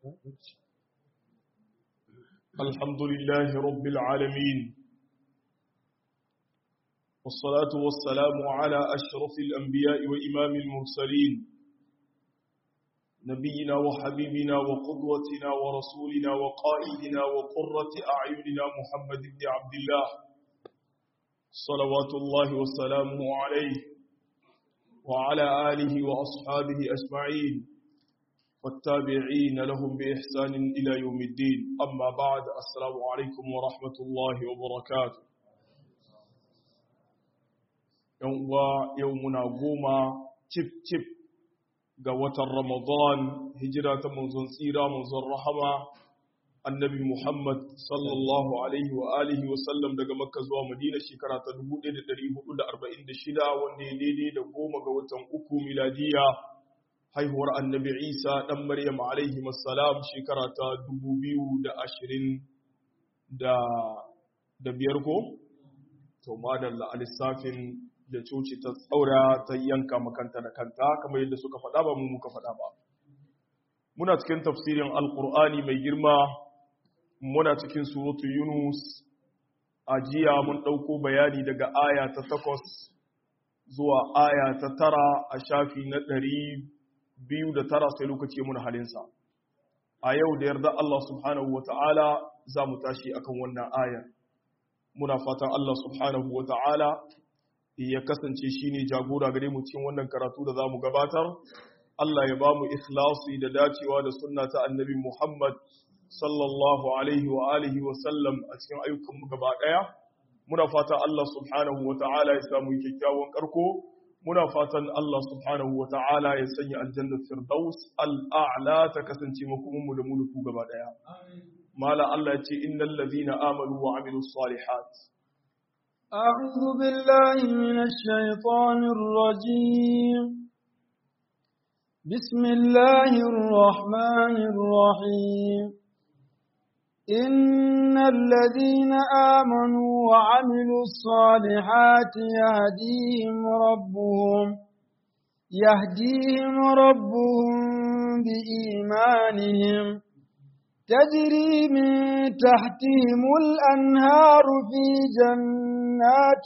الحمد لله رب العالمين والصلاة والسلام على أشرف الأنبياء وإمام المرسلين نبينا وحبيبنا وقدوتنا ورسولنا وقائدنا وقرة أعيننا محمد بن عبد الله صلوات الله وسلامه عليه وعلى آله وأصحابه أجمعين والتابعين لهم بإحسان إلى يوم الدين أما بعد السلام عليكم ورحمة الله وبركاته يومنا قوما تب تب قوة رمضان هجرة منزل سيرة منزل رحمة annabi Muhammad sallallahu alaihi wa alihi wa sallam daga Makka zuwa Madina shekara ta 1446 wanda ya daidai da goma ga watan uku miladiya haihuwar annabi Isa dan Maryam alaihi assalam shekara ta 2020 da da biyar ko to madalla alisafin da coci ta tsaura ta yanka makanta da kanta kamar yadda suka faɗa ba mu muka faɗa ba muna cikin tafsirin alqur'ani mai girma muna cikin suratu Yunus a jiya mun ɗauko bayani daga aya ta takwas zuwa aya ta tara a shafi na ɗari biyu da tara sai lokaci muna halinsa. A yau da yarda Allah subhanahu wa ta'ala za mu tashi akan wannan ayar. Muna fatan Allah subhanahu wa ta'ala ya kasance shi ne jagora gare mu cikin wannan karatu da za mu gabatar. Allah ya ba mu ikhlasi da dacewa da sunna ta annabi Muhammad sallallahu alaihi wa alihi wa sallam a cikin ayyukanmu gaba ɗaya muna fatan Allah subhanahu wa ta'ala ya samu kyakkyawan karko muna fatan Allah subhanahu wa ta'ala ya sanya aljannar firdaus al'a'la ta kasance makomanmu da mulku gaba ɗaya mala Allah ya ce innal ladhina amanu wa amilus salihat أعوذ بالله من الشيطان الرجيم بسم الله الرحمن الرحيم إن الذين آمنوا وعملوا الصالحات يهديهم ربهم يهديهم ربهم بإيمانهم تجري من تحتهم الأنهار في جنات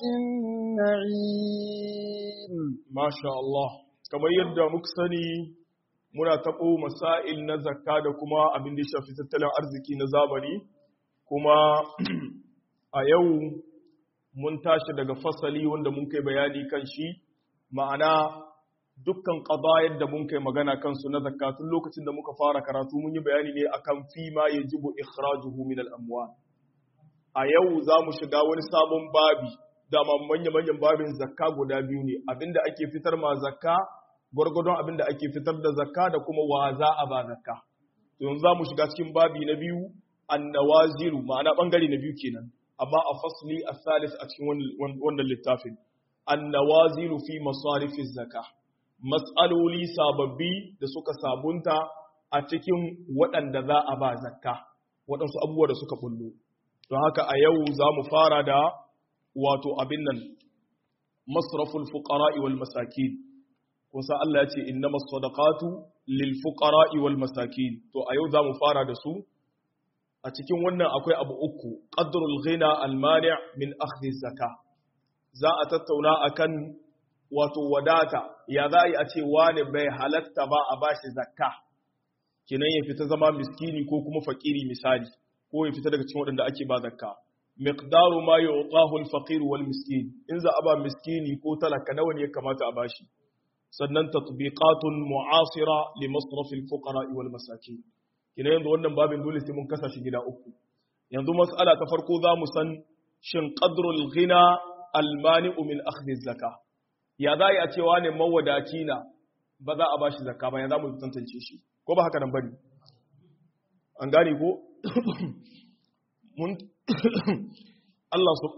النعيم ما شاء الله كما يبدأ مكسني muna taɓo masail na zakka da kuma abin da ya shafi tattalin arziki na zamani kuma a yau mun tashi daga fasali wanda mun kai bayani kan shi ma'ana dukkan ƙazayar da mun kai magana kansu na zakka tun lokacin da muka fara karatu mun yi bayani ne akan fi ma ya jibo ikhrajuhu min al-amwal a yau za mu shiga wani sabon babi dama manya-manyan babin zakka guda biyu ne abinda ake fitar ma zakka gwargwadon abin da ake fitar da zakka da kuma wa za a ba zakka yanzu za mu shiga cikin babi na biyu annawaziru ma'ana bangare na biyu kenan amma a fasli a salis a cikin wannan littafin annawaziru fi masarifin zakka mas'aloli sababbi da suka sabunta a cikin waɗanda za a ba zakka waɗansu abubuwa da suka bullo don haka a yau za mu fara da wato abin nan masraful fuqara'i wal masakin kusa Allah ya ce innama sadaqatu lil fuqara'i wal masakin to a yau zamu fara da su a cikin wannan akwai abu uku qadrul ghina al mani' min akhdhi zakah za a tattauna akan wato wadata ya za a ce wani bai halatta ba a bashi zakka kinan ya fita zama miskini ko kuma fakiri misali ko ya fita daga cikin waɗanda ake ba zakka miqdaru ma yu'tahu al faqir wal miskin in za a ba miskini ko talaka nawa ne ya kamata a bashi sannan tatbiqatun mu'asira li masrafil fuqara wal masakin kina yanzu wannan babin dole sai mun kasa shi gida uku yanzu mas'ala ta farko za mu san shin qadrul ghina al mani'u min akhdhi zaka ya za a cewa ne mawadaci na ba za a bashi zakka ba ya za mu tantance shi ko ba haka nan bane an gane ko mun Allah su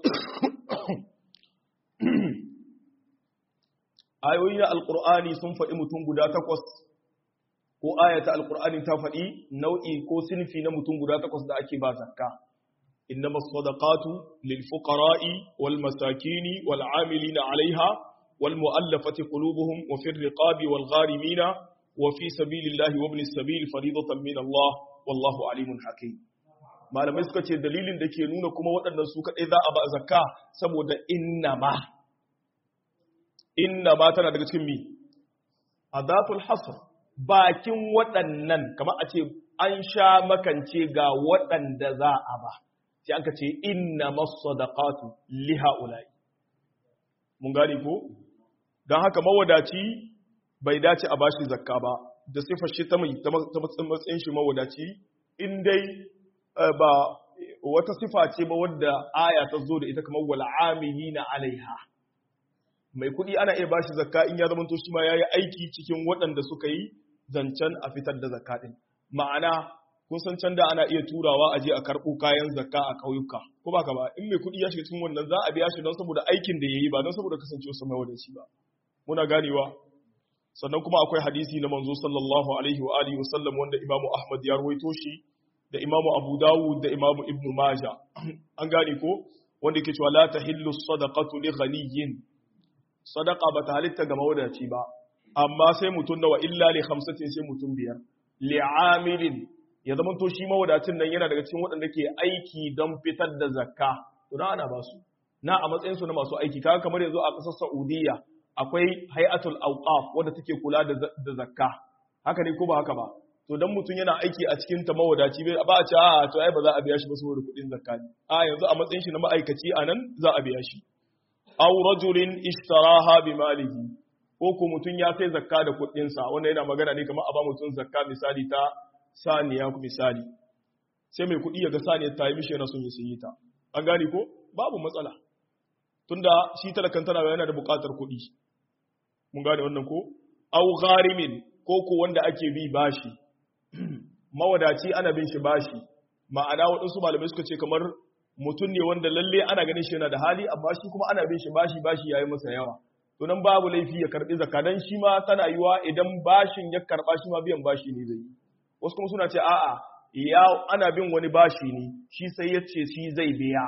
ayoyi na alkur'ani sun faɗi mutum guda takwas ko ayata alkur'ani ta faɗi nau'i ko sinfi na mutum guda takwas da ake ba zakka innama sadaqatu lil fuqara'i wal masakini wal 'amilina 'alayha wal mu'allafati qulubuhum wa fir riqabi wal gharimina wa fi sabilillahi wa ibnis sabil fariidatan min Allah wallahu alimun hakim malamai suka ce dalilin da ke nuna kuma waɗannan su kaɗai za a ba zakka saboda innama innama tana daga cikin mi adatul hasr bakin waɗannan kamar a ce an sha makance ga waɗanda za a ba sai aka ce innama sadaqatu li haula'i mun gane ko dan haka mawadaci bai dace a bashi zakka ba da sifar shi ta mai ta matsayin shi mawadaci in dai ba wata sifa ce ba wadda aya ta zo da ita kamar wal amilina alaiha mai kuɗi ana iya bashi zakka in ya zama to shi ma yayi aiki cikin waɗanda suka yi zancen a fitar da zakka din ma'ana kun san can da ana iya turawa a je a karɓo kayan zakka a ƙauyuka ko ba ka ba in mai kuɗi ya shiga cikin wannan za a biya shi don saboda aikin da yayi ba don saboda kasancewa sa mai wadaci ba muna ganewa sannan kuma akwai hadisi na manzo sallallahu alaihi wa alihi wasallam wanda imamu ahmad ya rawaito shi da imamu abu dawud da imamu ibnu maja an gane ko wanda yake cewa la tahillu sadaqatu li ghaniyyin sadaqa bata halitta ga mawadaci ba amma sai mutum nawa illa li khamsatin sai mutum biyar li amilin ya zama to shi mawadacin nan yana daga cikin waɗanda ke aiki don fitar da zakka to na ana ba su na a matsayin su na masu aiki kaga kamar yanzu a ƙasar Saudiya akwai hay'atul awqaf wanda take kula da zakka haka ne ko ba haka ba to dan mutum yana aiki a cikin ta mawadaci bai ba a ce a to ai ba za a biya shi ba saboda kuɗin zakka ne a yanzu a matsayin shi na ma'aikaci a nan za a biya shi aw rajulin ishtaraha bi malihi ko ko mutum ya sai zakka da kuɗin sa wanda yana magana ne kamar a ba mutum zakka misali ta saniya ku misali sai mai kuɗi ya ga saniyar ta yi mishi yana son ya sayi ta an gane ko babu matsala tunda shi talakan tana yana da buƙatar kuɗi mun gane wannan ko au gharimin ko ko wanda ake bi bashi mawadaci ana bin shi bashi ma'ana waɗansu malamai suka ce kamar mutum ne wanda lalle ana ganin shi yana da hali amma shi kuma ana bin shi bashi bashi yayi masa yawa to nan babu laifi ya karbi zakka dan shi ma tana yiwa idan bashin ya karba shi ma biyan bashi ne zai wasu kuma suna ce a'a ya ana bin wani bashi ne shi sai ya ce shi zai biya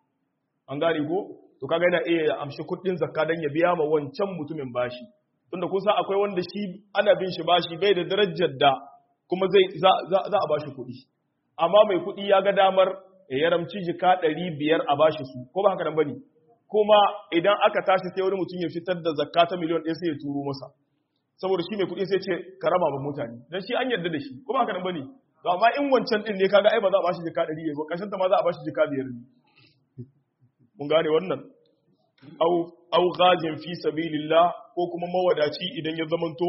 an gane ko to kaga yana iya amshi kuɗin zakka dan ya biya ma wancan mutumin bashi tunda kun san akwai wanda shi ana bin shi bashi bai da darajar da kuma zai za a bashi kuɗi amma mai kuɗi ya ga damar ya ramci jika ɗari biyar a bashi su ko ba haka nan bane kuma idan aka tashi sai wani mutum ya fitar da zakka ta miliyon ɗaya sai ya turo masa saboda shi mai kuɗi sai ce ka raba ba mutane dan shi an yarda da shi ko ba haka nan bane to amma in wancan din ne kaga ai ba za a bashi jika ɗari ba ƙarshen ta ma za a bashi jika biyar ne mun gane wannan au au ghazin fi sabilillah ko kuma mawadaci idan ya zamanto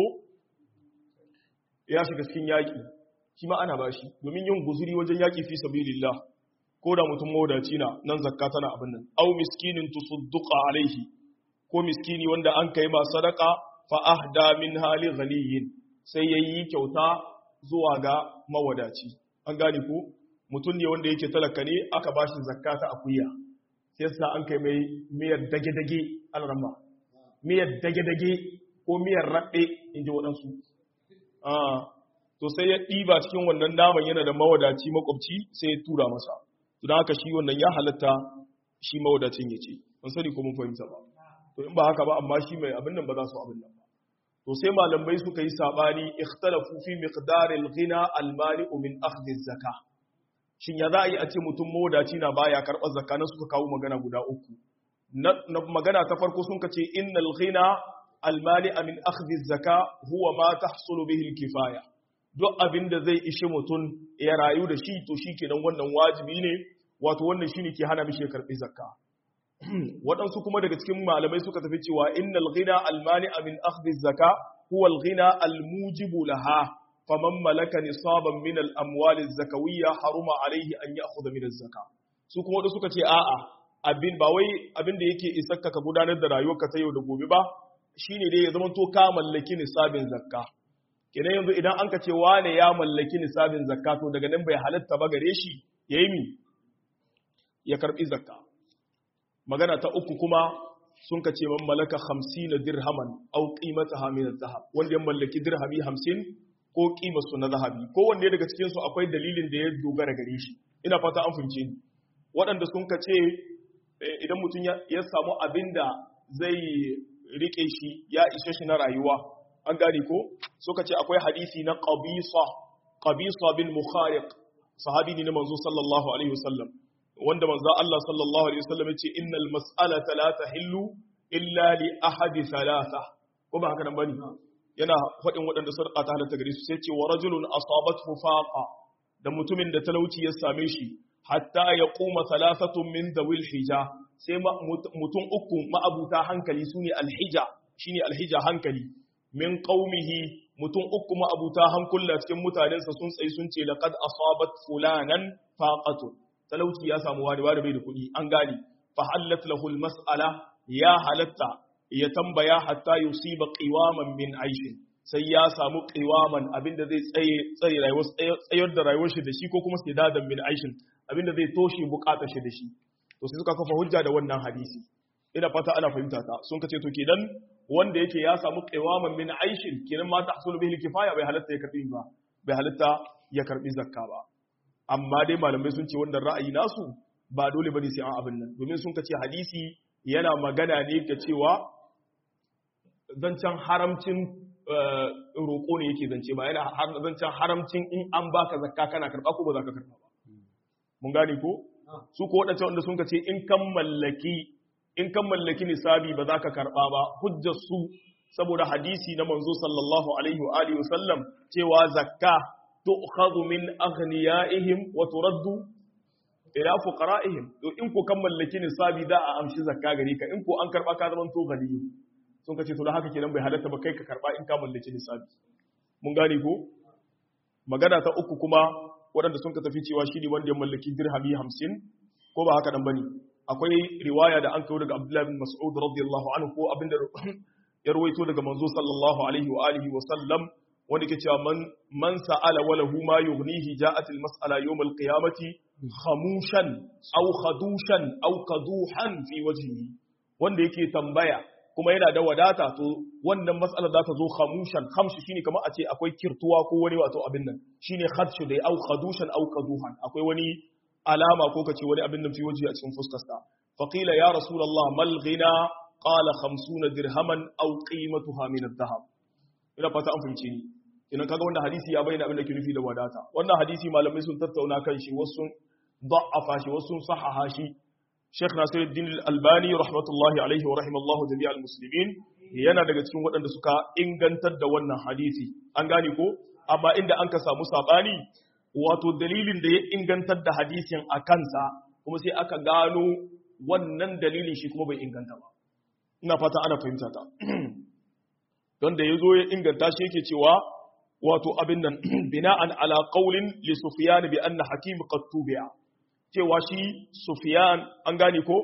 ya shiga cikin yaƙi shi ma ana bashi domin yin guzuri wajen yaƙi fi sabilillah ko da mutum mawadaci na nan zakka tana abin nan au miskinin tusudduqa alaihi ko miskini wanda an kai ma sadaka fa ahda min hali ghaniyin sai yayi kyauta zuwa ga mawadaci an gane ko mutum ne wanda yake talaka ne aka bashi zakka ta akuya sai sa an kai mai miyar dage-dage alramma miyar dage-dage ko miyar raɗe in ji waɗansu to sai ya ɗiba cikin wannan naman yana da mawadaci makwabci sai ya tura masa to don haka shi wannan ya halatta shi mawadacin ya ce ban sani ko mun fahimta ba to in ba haka ba amma shi mai abin nan ba za su abin nan ba to sai malamai suka yi sabani ikhtalafu fi miqdaril ghina al-mani'u min akhdhi zaka shin ya za a yi a ce mutum mawadaci na baya karɓar zakka na suka kawo magana guda uku na magana ta farko sun ka ce innal ghina al-mani'a min akhdhi zaka huwa ma tahsulu bihi al-kifaya duk abin da zai ishi mutum ya rayu da shi to shi kenan wannan wajibi ne wato wannan shi ne ke hana mishi ya karɓi zakka waɗansu kuma daga cikin malamai suka tafi cewa innal ghina almani min akhdhi zakka huwa alghina almujibu laha faman malaka nisaban min al-amwal az-zakawiyya haruma alayhi an ya'khudha min az-zakka su kuma wadanda suka ce a'a abin ba wai abin da yake isakka ka gudanar da rayuwarka ta yau da gobe ba shine dai ya zama to ka mallaki nisabin zakka kenan yanzu idan an ka ce wane ya mallaki nisabin zakka to daga nan bai halatta ba gare shi ya yi mi ya karbi zakka magana ta uku kuma sun ka ce man malaka hamsin na dirhaman au qimata min zahab wanda ya mallaki dirhami hamsin ko qimar su na zahabi ko wanda daga cikin su akwai dalilin da ya dogara gare shi ina fata an fince ni waɗanda sun ka ce idan mutum ya samu abin da zai rike shi ya ishe shi na rayuwa an gane ko suka ce akwai hadisi na qabisa qabisa bin mukhariq sahabi ne na manzo sallallahu alaihi wasallam wanda manzo Allah sallallahu alaihi wasallam yace innal mas'alata la tahillu illa li ahadi thalatha ko ba haka nan bane yana faɗin waɗanda sadaka ta halatta gare su sai ce wa rajulun asabathu faqa da mutumin da talauci ya same shi hatta ya kuma salasatun min dawil hija sai mutum uku ma'abuta hankali sune alhija shine alhija hankali min qaumihi mutum uku ma'abuta hankula cikin mutanensa sun tsayi sun ce laqad asabat fulanan faqatu talauci ya samu wani wani bai da kuɗi an gane fa halat lahu mas'ala ya halatta ya tambaya hatta yusiba qiwaman min aishin sai ya samu qiwaman abinda zai tsaye tsaye rayuwar tsayar da rayuwar shi da shi ko kuma sidadan min aishin abinda zai toshe bukatar shi da shi to sai suka kafa hujja da wannan hadisi ina fata ana fahimta ta sun kace to kenan wanda yake ya samu qiwaman min aishin kenan ma tahsulu bihi kifaya bai halatta ya karbi ba bai halatta ya karbi zakka ba amma dai malamai sun ce wannan ra'ayi nasu ba dole bane sai an abin nan domin sun kace hadisi yana magana ne ga cewa zancen haramcin roƙo ne yake zance ba yana zancen haramcin in an baka zakka kana karɓa ko ba za ka karɓa ba mun gane ko su ko waɗancan wanda sun ce in kan mallaki in kan mallaki nisabi ba za ka karɓa ba hujjar su saboda hadisi na manzo sallallahu alaihi wa alihi wasallam cewa zakka tu'khadhu min aghniyaihim wa turaddu ila fuqara'ihim to in ko kan mallaki nisabi da a amshi zakka gare ka in ko an karɓa ka zaman to ganiyu sun kace to da haka kenan bai halatta ba kai ka karba in ka mallaki nisabi mun gane ko magana ta uku kuma waɗanda sun ka tafi cewa shi ne wanda ya mallaki dirhami 50 ko ba haka dan bane akwai riwaya da an kawo daga Abdullah bin Mas'ud radiyallahu anhu ko abinda ya rawaito daga manzo sallallahu alaihi wa alihi wa sallam wanda ke cewa man man sa'ala wa lahu ma yughnihi ja'at al mas'ala yawm al qiyamati khamushan aw khadushan aw qaduhan fi wajhihi wanda yake tambaya kuma yana da wadata to wannan matsalar za ta zo khamushan khamshi shine kamar a ce akwai kirtuwa ko wani wato abin nan shine khadshu dai au khadushan au qaduhan akwai wani alama ko kace wani abin nan fi waje a cikin fuskarsa fa qila ya rasulullah mal ghina qala 50 dirhaman aw qimatuha min adh-dhahab ina fata an fahimce ni idan kaga wannan hadisi ya bayyana abin da ke nufi da wadata wannan hadisi malamai sun tattauna kan shi wasu sun da'afa shi wasu sun sahaha shi Sheikh Nasiruddin Al-Albani rahmatullahi alaihi wa rahimallahu jami'al muslimin yana daga cikin waɗanda suka ingantar da wannan hadisi an gane ko amma inda an ka samu sabani wato dalilin da ya ingantar da hadisin a kansa kuma sai aka gano wannan dalilin shi kuma bai inganta ba ina fata ana fahimta ta don da yazo ya inganta shi yake cewa wato abin nan bina'an ala qaulin li sufyan bi anna hakim qad tubi'a cewa shi Sufiyan an gane ko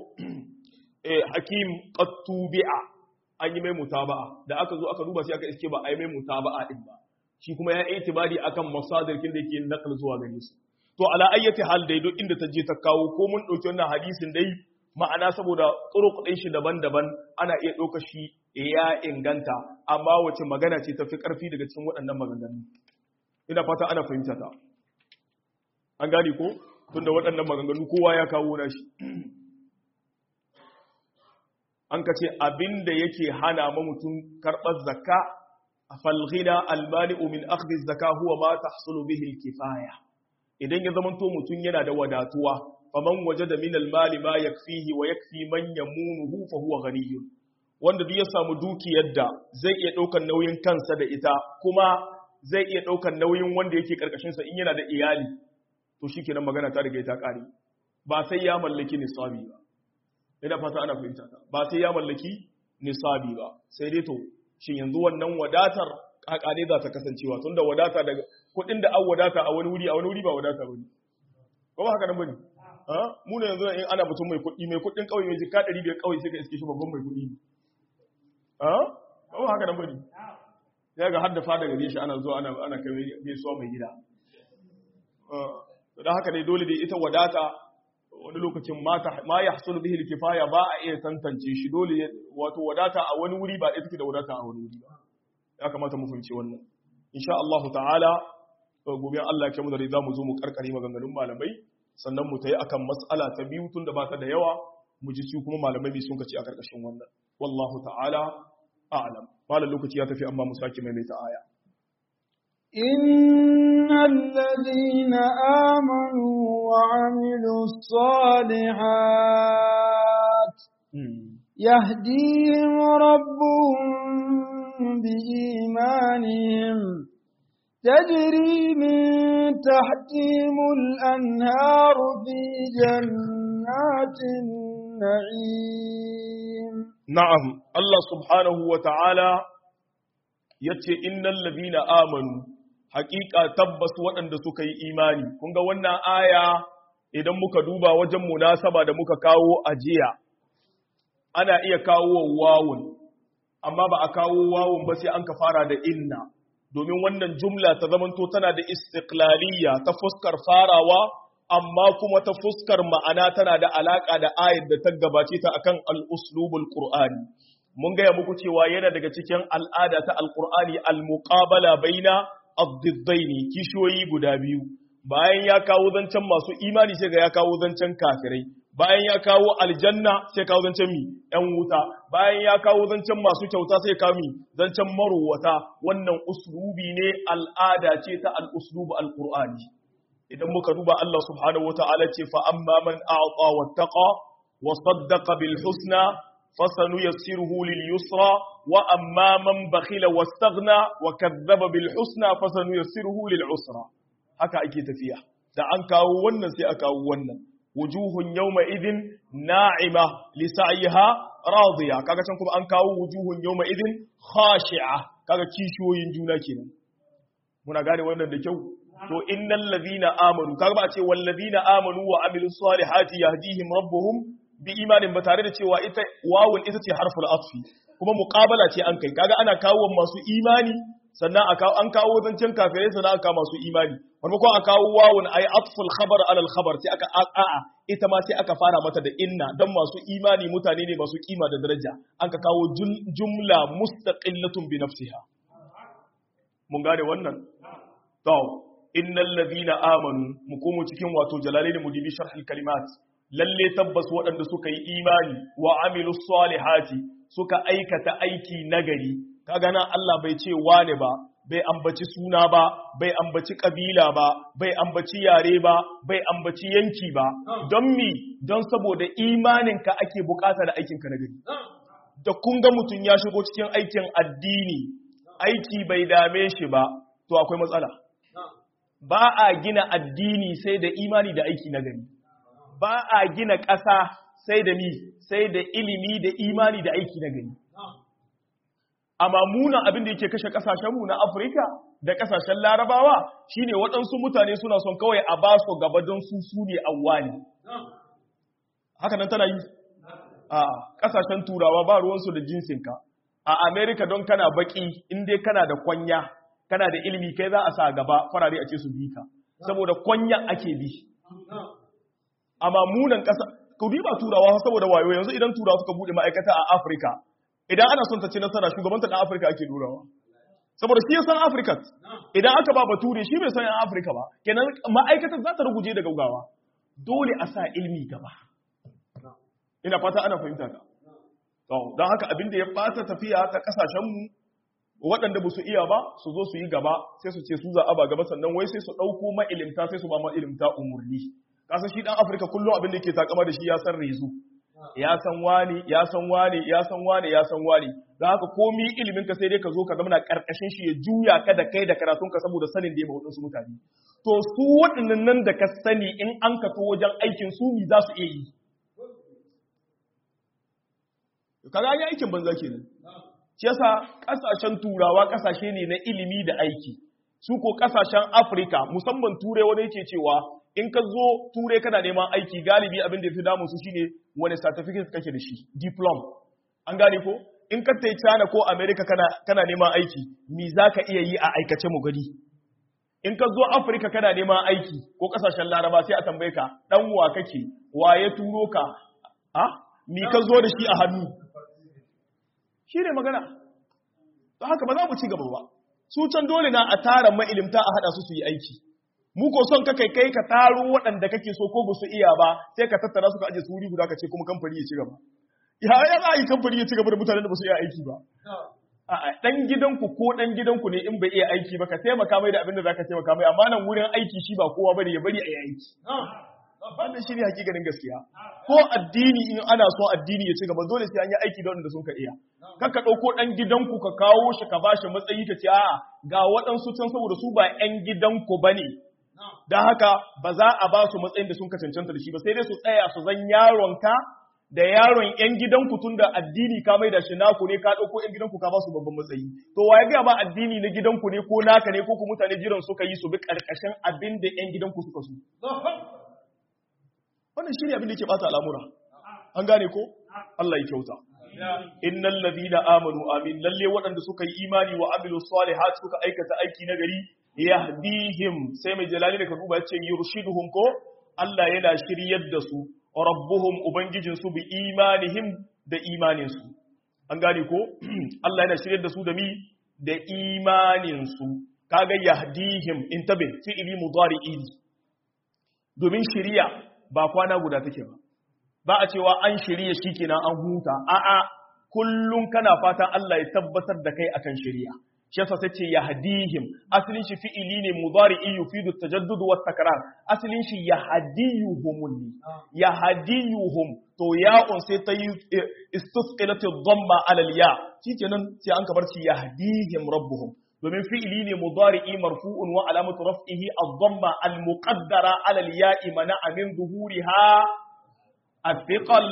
eh Hakim qattubi'a an yi mai mutaba'a da aka zo aka duba sai aka iske ba a yi mai mutaba'a din ba shi kuma ya itibari akan masadir kin da yake nakal zuwa gare su to ala ayyati hal dai duk inda ta je ta kawo ko mun dauki wannan hadisin dai ma'ana saboda turuq din shi daban-daban ana iya dauka shi ya inganta amma wace magana ce tafi karfi daga cikin waɗannan maganganu ina fata ana fahimta ta an gane ko tunda waɗannan maganganu kowa ya kawo na shi an ka ce abin da yake hana ma mutum karɓar zakka a falghina almani'u min akhdhi zakka huwa ma tahsulu bihi kifaya idan ya zamanto mutum yana da wadatuwa faman wajada min almali ma yakfihi wa yakfi man yamunuhu fa huwa ghaniyun wanda duk ya samu dukiyar da zai iya ɗaukar nauyin kansa da ita kuma zai iya ɗaukar nauyin wanda yake karkashin sa in yana da iyali to shi kenan magana ta riga ta ƙare ba sai ya mallaki nisabi ba ina fata ana fahimta ta ba sai ya mallaki nisabi ba sai dai to shin yanzu wannan wadatar kakane za ta kasancewa tun da wadata daga kuɗin da an wadata a wani wuri a wani wuri ba wadata ba ne ba ba haka nan ba ne mu ne yanzu in ana mutum mai kuɗi mai kuɗin ƙauye mai jika ɗari biyar ƙauye sai ka iske shi babban mai kuɗi ne ba ba haka nan ba ne ya ga har da fada gare shi ana zuwa ana kai gaisuwa mai gida da haka ne dole da ita wadata wani lokacin ma ya hasulu bihi kifaya ba a iya tantance shi dole wato wadata a wani wuri ba ɗaya take da wadata a wani wuri ba ya kamata mu fahimci wannan insha Allah ta'ala gobe Allah ya kai mu da za mu zo mu karkare maganganun malamai sannan mu tayi akan mas'ala ta biyu tun da ba ta da yawa mu ji su kuma malamai bi sun kace a karkashin wannan wallahu ta'ala a'lam malam lokaci ya tafi amma mu sake maimaita aya إن الذين آمنوا وعملوا الصالحات يهديهم ربهم بإيمانهم تجري من تحتهم الأنهار في جنات النعيم نعم الله سبحانه وتعالى yace innal ladina amanu haƙiƙa tabbas waɗanda suka yi imani kun ga wannan aya idan muka duba wajen munasaba da muka kawo a jiya ana iya kawo wawun amma ba a kawo wawun ba sai an ka fara da inna domin wannan jumla ta zamanto tana da istiqlaliyya ta fuskar farawa amma kuma ta fuskar ma'ana tana da alaka da ayat da ta gabace ta akan al-uslubul qur'ani mun gaya muku cewa yana daga cikin al'ada ta al-qur'ani al-muqabala baina ad-diddaini kishoyi guda biyu bayan ya kawo zancen masu imani sai ga ya kawo zancen kafirai bayan ya kawo aljanna sai kawo zancen mi ‘yan wuta bayan ya kawo zancen masu kyauta sai kawo mi zancen marowata wannan uslubi ne al'ada ce ta al'uslubu al'ur'ani idan muka duba Allah subhanahu wa ta'ala ce fa amma man a'ata wa taqa wa saddaqa bil husna fasanu yassiruhu lil yusra wa amma man bakhila wastaghna wa kadzdzaba bil husna fasanu yassiruhu lil usra haka ake tafiya da an kawo wannan sai a kawo wannan wujuhun yawma idin na'ima li sa'iha radiya kaga can kuma an kawo wujuhun yawma idin khashi'a kaga kishiyoyin juna kenan muna gane wannan da kyau to innal ladina amanu kaga ba a ce wal ladina amanu wa amilus salihati yahdihim rabbuhum bi imanin ba tare da cewa ita wawun ita ce harful atfi kuma muqabala ce an kai kaga ana kawo masu imani sannan an kawo zancen kafirai sannan aka masu imani wani ko a kawo wawun ayi atful khabar alal khabar sai aka a'a ita ma sai aka fara mata da inna dan masu imani mutane ne masu kima da daraja an ka kawo jumla mustaqillatun bi nafsiha mun gane wannan to innal ladina amanu mu komo cikin wato jalalaini mudibi sharhul kalimat lalle tabbas waɗanda suka yi imani wa amilus salihati suka aikata aiki nagari kaga nan Allah bai ce wane ba bai ambaci suna ba bai ambaci kabila ba bai ambaci yare ba bai ambaci yanki ba don mi don saboda imaninka ake bukata da aikinka na gari da kun ga mutum ya shigo cikin aikin addini aiki bai dame shi ba to akwai matsala ba a gina addini sai da imani da aiki na gari ba a gina ƙasa sai da mi sai da ilimi da imani da aiki na gari amma muna abin da yake kashe kasashenmu na Afirka da kasashen Larabawa shine waɗansu mutane suna son kawai a ba su gaba don su su ne awwali haka nan tana yi a kasashen turawa ba ruwansu da jinsinka a Amerika don kana baki in dai kana da kwanya kana da ilimi kai za a sa gaba farare a ce su bi ka saboda kwanya ake bi amma munan kasa ku ba turawa saboda wayo yanzu idan turawa suka bude ma'aikata a Afirka idan ana son ta ci nasara shugabanta ɗan Afirka ake durawa. Saboda shi ya san Afirka, idan aka ba bature shi bai san ‘yan Afirka ba, kenan ma'aikatar za ta ruguje da gaugawa. Dole a sa ilmi gaba. Ina fata ana fahimta ka. Don haka abin da ya ɓata tafiya ta ƙasashenmu waɗanda ba su iya ba su zo su yi gaba sai su ce su za a ba gaba sannan wai sai su ɗauko ma'ilimta sai su ba ma'ilimta umurni. Kasan shi ɗan Afirka kullum abin da ke takama da shi ya san rezu. ya san wani ya san wani ya san wani ya san wani da haka komi ilimin ka sai dai ka zo ka zama karkashin shi ya juya ka da kai da karatun ka saboda sanin da ya wadansu mutane to su waɗannan nan da ka sani in an ka to wajen aikin su mi za su iya yi kaga ya aikin banza kenan shi yasa kasashen turawa kasashe ne na ilimi da aiki su ko kasashen afirka musamman turai wani yake cewa in ka zo turai kana neman aiki galibi abin da ya fi damun su shine wani certificate kake da shi diplom an gane ko in ka tai China ko America kana kana neman aiki me zaka iya yi a aikace mu gani in ka zo Africa kana neman aiki ko kasashen Laraba sai a tambaye ka dan wa kake wa ya turo ka a me ka zo da shi a hannu shine magana don haka ba za mu ci gaba ba su can dole na a tara ma'ilimta a hada su su yi aiki mu ko son ka kai kai ka taro waɗanda kake so ko ba su iya ba sai ka tattara su ka aje su wuri guda ka ce kuma kamfani ya ci gaba ya ya za a yi kamfani ya ci gaba da mutanen da ba su iya aiki ba a'a dan gidanku ko dan gidanku ne in bai iya aiki ba ka taimaka mai da abin da zaka taimaka mai amma nan wurin aiki shi ba kowa bane ya bari a yi aiki wannan shi ne hakikanin gaskiya ko addini in ana so addini ya ci gaba dole sai an yi aiki da wanda sun ka iya kan ka ɗauko ɗan gidanku ka kawo shi ka bashi matsayi ka ce a'a ga waɗansu can saboda su ba ƴan gidanku ba ne don haka ba za a ba su matsayin da sun ka cancanta da shi ba sai dai su tsaya su zan yaronka da yaron ƴan gidanku tun da addini ka mai da shi naku ne ka ɗauko ƴan gidanku ka ba su babban matsayi to wa ya gaya ba addini na gidanku ne ko naka ne ko ku mutane jiran suka yi su bi ƙarƙashin abin da ƴan gidanku suka so wannan shi ne abin da yake bata al'amura an gane ko Allah ya kyauta innal ladina amanu amin lalle waɗanda suka yi imani wa amilu salihat suka aikata aiki na gari yahdihim sai mai jalali da ka duba yace yurshiduhum ko Allah yana shiryar da su rabbuhum ubangijin su bi imanihim da imanin su an gane ko Allah yana shiryar da su da mi da imanin su kaga yahdihim intabe fi'ili mudari'i domin shiriya ba kwana guda take ba ba a cewa an shirya shi kenan an huta a'a kullum kana fatan Allah ya tabbatar da kai akan shirya shi yasa sai ce yahdihim asalin shi fi'ili ne mudari'i yufidu tajaddud wa takrar asalin shi yahdiyuhum yahdiyuhum to ya'un sai ta yi istisqilat ad-damma ala al-ya shikenan sai an kabar shi yahdihim rabbuhum domin fi'ili ne mudari'i marfu'un wa alamatu raf'ihi ad-damma al-muqaddara 'ala al-ya'i mana'a min zuhuriha athiqal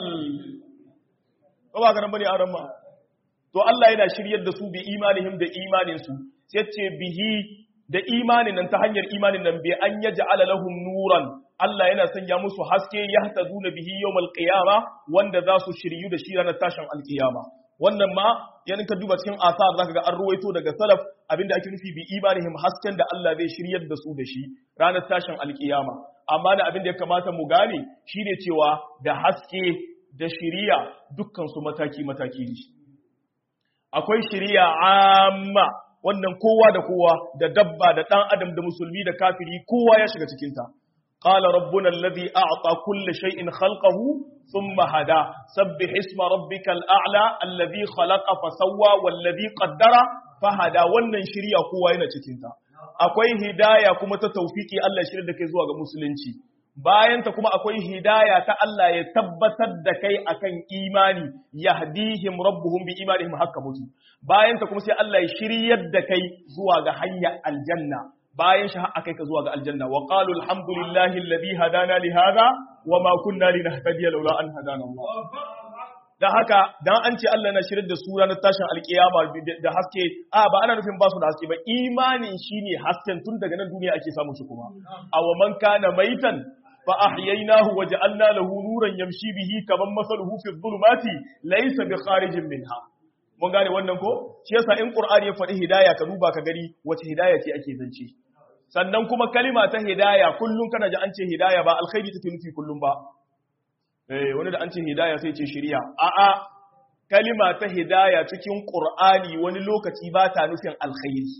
ko ba garan bane aran ma to Allah yana shiryar da su bi imanihim da imanin su sai ce bihi da imanin nan ta hanyar imanin nan bi an yaj'ala lahum nuran Allah yana sanya musu haske yahtaduna bihi yawmal qiyama wanda za su shiryu da shi ranar tashin alqiyama wannan ma yanin ka duba cikin asar zaka ga an ruwaito daga salaf abinda ake nufi bi imanihim hasken da Allah zai shiryar da su da shi ranar tashin alkiyama amma da abin da ya kamata mu gane shine cewa da haske da shiriya dukkan su mataki mataki ne akwai shiriya amma wannan kowa da kowa da dabba da dan adam da musulmi da kafiri kowa ya shiga cikin ta قال ربنا الذي أعطى كل شيء خلقه ثم هدى سبح اسم ربك الأعلى الذي خلق فسوى والذي قدر فهدى wannan shirya kowa yana cikin ta akwai hidaya kuma ta tawfiki Allah shirya da kai zuwa ga musulunci bayan ta kuma akwai hidaya ta Allah ya tabbatar da kai akan imani yahdihim rabbuhum bi imanihim hakka mutu bayan ta kuma sai Allah ya shiryar da kai zuwa ga hanyar aljanna bayan shi har akai ka zuwa ga aljanna wa qalu alhamdulillahi alladhi hadana li hadha wa ma kunna linahtadiya laula an hadana Allah dan haka dan an ce Allah na shirin da su ranar tashin alkiyama da haske a ba ana nufin ba su da haske ba imanin shine hasken tun daga nan duniya ake samun shi kuma aw man kana maitan fa ahyaynahu wa ja'alna lahu nuran yamshi bihi kaman masaluhu fi dhulumati laysa bi kharijin minha mun gane wannan ko shi yasa in qur'ani ya faɗi hidaya ka duba ka gani wace hidaya ce ake zance sannan kuma kalima ta hidaya kullum kana ji an ce hidaya ba alkhairi take nufi kullum ba eh wani da an ce hidaya sai ce shari'a a'a kalima ta hidaya cikin qur'ani wani lokaci ba ta nufin alkhairi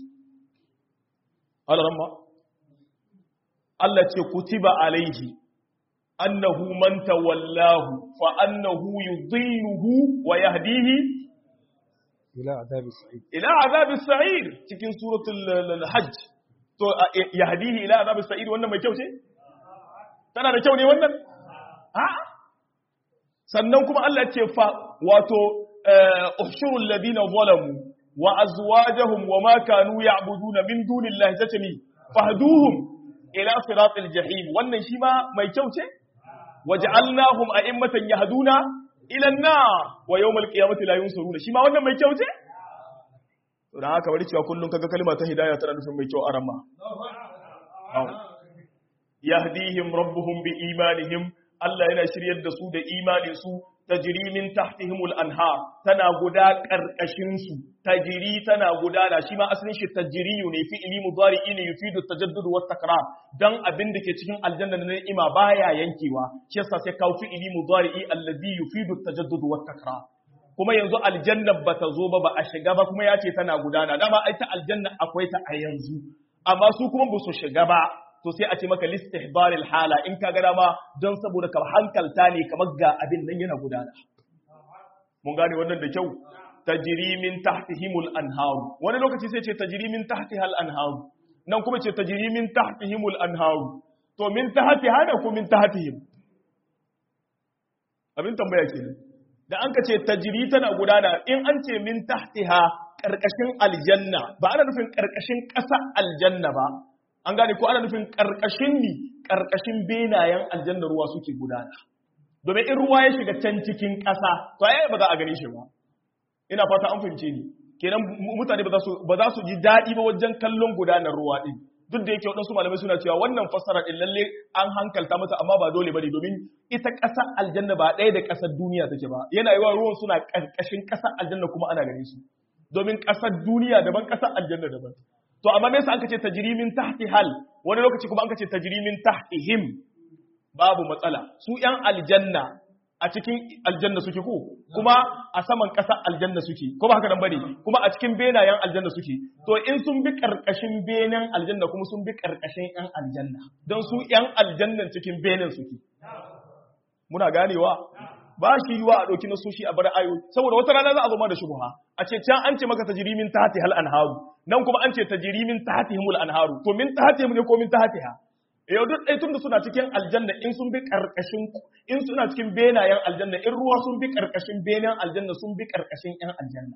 Allah Allah ce kutiba alaihi annahu man tawallahu fa annahu yudhilluhu wa yahdihi ila azabi sa'id ila azabi sa'ir cikin suratul hajj to yahdihi ila azabi sa'ir wannan mai kyau ce tana da kyau ne wannan a sannan kuma Allah ce fa wato uhshurul ladina zalamu wa azwajuhum wa ma kanu ya'buduna min dunillahi tatami fahduhum ila siratil jahim wannan shi ma mai kyau ce waja'alnahum a'immatan yahduna ila an-nar wa yawmal qiyamati la yunsuruna shi ma wannan mai kyau ce to dan haka bari cewa kullun kaga kalma ta hidayah tana nufin mai kyau arama yahdihim rabbuhum bi imanihim Allah yana shiryar da su da imanin su tajri min tahtihimul anhar tana guda karkashin su tajri tana gudana shi ma asalin shi tajriyu ne fi'ili mudari'i ne yufidu tajaddud wa takrar dan abin da ke cikin aljanna na ni'ima baya yankewa shi yasa sai kawo fi'ili mudari'i alladhi yufidu tajaddud wa takrar kuma yanzu aljanna bata zo ba ba a shiga ba kuma yace tana gudana dama ai ta aljanna akwai ta a yanzu amma su kuma ba su shiga ba to sai a ce maka listihbaril hala in ka ga dama don saboda ka hankalta ne kamar ga abin nan yana gudana mun gane wannan da kyau tajri min tahtihimul anharu wani lokaci sai ce tajri min tahtihal anharu nan kuma ce tajri min tahtihimul anharu to min tahtiha ne ko min tahtihim abin tambaya kenan da an ka ce tajri tana gudana in an ce min tahtiha karkashin aljanna ba ana nufin karkashin ƙasa aljanna ba an gane ko ana nufin karkashin ni karkashin benayen aljanna ruwa suke gudana domin in ruwa ya shiga can cikin ƙasa to ai ba za a gane shi ba ina fata an fahimce ni kenan mutane ba za su ba za su ji daɗi ba wajen kallon gudanar ruwa din duk da yake waɗansu malamai suna cewa wannan fassara din lalle an hankalta mata amma ba dole bane domin ita ƙasar aljanna ba ɗaya da ƙasar duniya take ba yana yiwa ruwan suna ƙarƙashin ƙasar aljanna kuma ana gane su domin ƙasar duniya daban ƙasar aljanna daban to amma me yasa aka ce tajrimin tahti hal wani lokaci kuma aka ce tajrimin tahtihim babu matsala su ‘yan aljanna a cikin aljanna suke ko kuma a saman ƙasar aljanna suke ko ba haka nan bane kuma a cikin benayen aljanna suke to in sun bi ƙarƙashin benen aljanna kuma sun bi ƙarƙashin ‘yan aljanna don su ‘yan aljannan cikin benen suke muna ganewa ba shi yiwa a ɗauki nasoshi a bar ayo saboda wata rana za a zo ma da shubha a ce can an ce maka tajrimin tahti hal anharu nan kuma an ce tajrimin tahtihimul anharu to min tahtihim ne ko min tahtiha yau duk ɗai tun da suna cikin aljanna in sun bi ƙarƙashin in suna cikin benayen aljanna in ruwa sun bi ƙarƙashin benen aljanna sun bi ƙarƙashin ƴan aljanna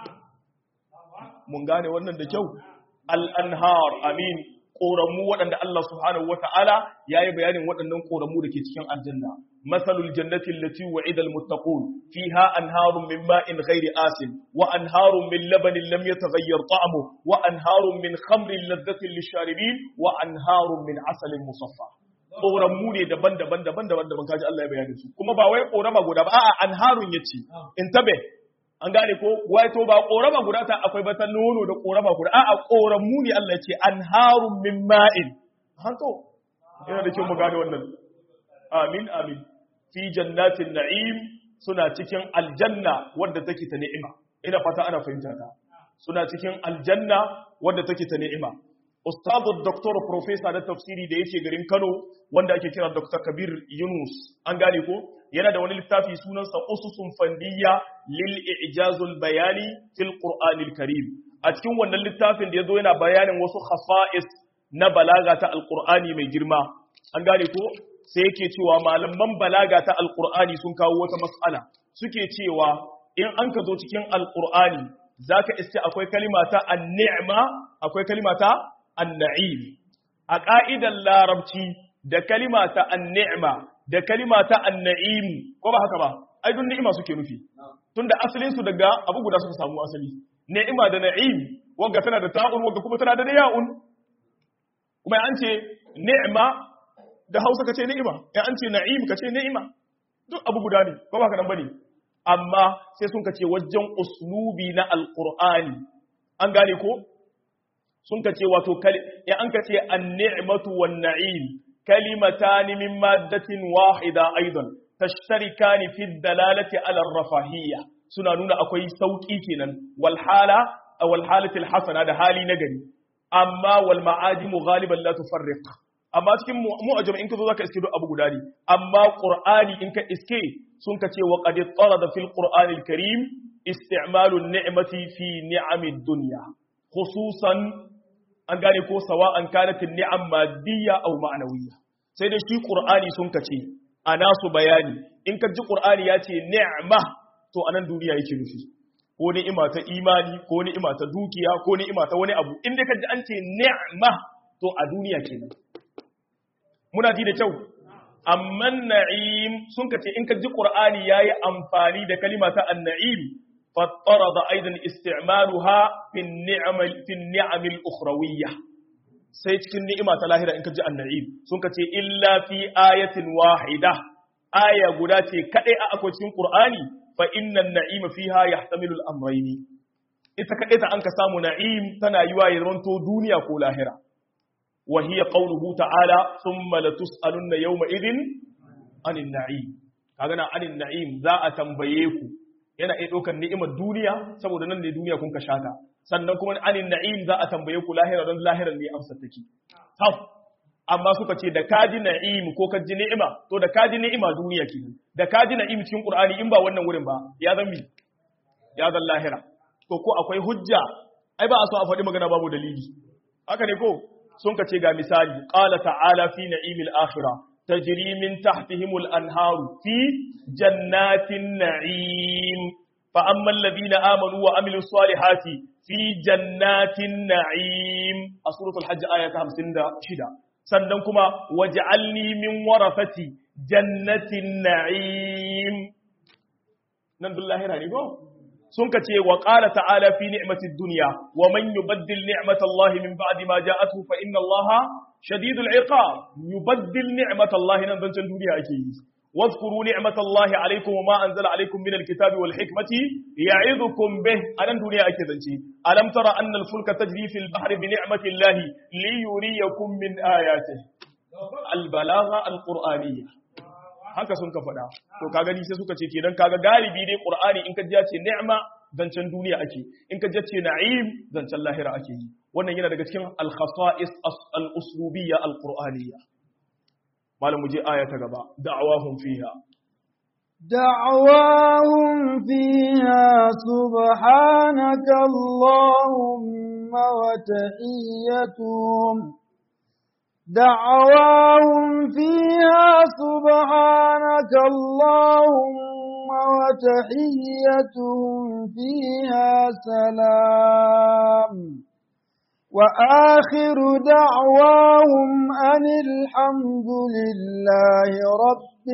mun gane wannan da kyau al-anhar amin ƙoramu waɗanda Allah subhanahu wa ta'ala ya yi bayanin waɗannan ƙoramu da ke cikin aljanna. Masalul jannatin lati wa idal muttaqun fiha anharun min ma'in ghairi asin wa anharun min labanin lam yataghayyar ta'amu wa anharun min khamrin laddatin lisharibin wa anharun min asalin musaffa. Ƙoramu ne daban-daban daban-daban daban kaji Allah ya bayanin su. Kuma ba wai ƙorama guda ba a'a anharun yace in tabe an gane ko wato ba korama guda ta akwai bata nono da korama guda a'a koramu ne Allah ce anharun min ma'in hanto yana da kyau mu gane wannan amin amin fi jannatin na'im suna cikin aljanna wadda take ta ni'ima ina fata ana fahimta ta suna cikin aljanna wadda take ta ni'ima ustadu doktor professor da tafsiri da yake garin Kano wanda ake kira Dr. Kabir Yunus an gane ko yana da wani littafi sunansa ususun fandiyya lil ijazul bayani fil qur'anil karim a cikin wannan littafin da yazo yana bayanin wasu khasa'is na balaga ta alqur'ani mai girma an gane ko sai yake cewa malaman balaga ta alqur'ani sun kawo wata mas'ala suke cewa in an ka zo cikin alqur'ani zaka iske akwai kalima ta an-ni'ma akwai kalima ta an-na'im a ka'idar larabci da kalima ta an-ni'ma da kalima ta an-na'im ko ba haka ba ai dun ni'ima suke nufi tunda asalin su daga abu guda suka samu asali ni'ima da na'im wanda tana da ta'un wanda kuma tana da ya'un kuma an ce ni'ima da Hausa kace ni'ima ya an ce na'im kace ni'ima duk abu guda ne ko ba haka nan bane amma sai sun kace wajen uslubi na alqur'ani an gane ko sun kace wato ya an kace an-ni'matu wan-na'im كلمتان من مادة واحدة أيضا تشتركان في الدلالة على الرفاهية سنانون أكوي سوكي كنن والحالة أو الحالة الحسنة هذا حالي نجري أما والمعادم غالبا لا تفرق أما تكون معجم إنك ذاك اسكيدو أبو غداري أما قرآني إنك اسكي سنك وقد اضطرد في القرآن الكريم استعمال النعمة في نعم الدنيا خصوصا an gane ko sawa an kanatin ni'am madiyya aw ma'nawiyya sai da shi qur'ani sun kace ana su bayani in ka ji qur'ani ya ce ni'ma to anan duniya yake nufi ko ni'ima ta imani ko ni'ima ta dukiya ko ni'ima ta wani abu in dai ka ji an ce ni'ma to a duniya kenan muna ji da kyau amma na'im sun kace in ka ji qur'ani yayi amfani da kalima ta an-na'im فاضطرد أيضا استعمالها في النعم في النعم الأخروية sai cikin ni'ima ta lahira in ka ji anna'im sun ka ce illa fi ayatin wahida aya guda ce kadai a akwai cikin qur'ani fa innan na'ima fiha yahtamilu al-amrayn ita kadai ta an ka samu na'im tana yiwa ya zanto duniya ko lahira wa hiya qawluhu ta'ala thumma latus'alunna yawma idhin anin na'im kaga na anin na'im za a tambaye ku yana iya ɗaukar ni'imar duniya saboda nan ne duniya kun ka shata sannan kuma anin na'im za a tambaye ku lahira don lahirar ne amsa take taf amma suka ce da kaji na'im ko ka ji ni'ima to da kaji ni'ima duniya kenan da kaji na'im cikin qur'ani in ba wannan wurin ba ya zan mi ya zan lahira to ko akwai hujja ai ba a so a faɗi magana babu dalili haka ne ko sun ka ce ga misali qala ta'ala fi na'imil akhirah tajri min tahtihimul anharu fi jannatin na'im fa ammal ladina amanu wa amilus salihati fi jannatin na'im a suratul hajj aya ta 56 sannan kuma waj'alni min warafati jannatin na'im nan duk lahira ne ko sun ka ce wa qala ta'ala fi ni'matid dunya wa man yubaddil ni'matallahi min ba'di ma ja'atuhu fa inna allaha shadidul iqab yubaddil ni'matallahi nan zancen duniya ake yi واذكروا نعمة الله عليكم وما أنزل عليكم من الكتاب والحكمة يعظكم به أنا دنيا أكيد ألم ترى أن الفلك تجري في البحر بنعمة الله ليريكم من آياته البلاغة القرآنية haka sun ka faɗa to kaga ni sai suka ce kenan kaga galibi dai qur'ani in ka ji ce ni'ma zancen duniya ake in ka ji ce na'im zancen lahira ake yi wannan yana daga cikin al-khasa'is al-uslubiyya al-qur'aniyya malam mu je aya ta gaba da'awahum fiha دعواهم فيها سبحانك اللهم وتحيتهم دعواهم فيها سبحانك اللهم وتحيتهم فيها سلام وآخر دعواهم أن الحمد لله رب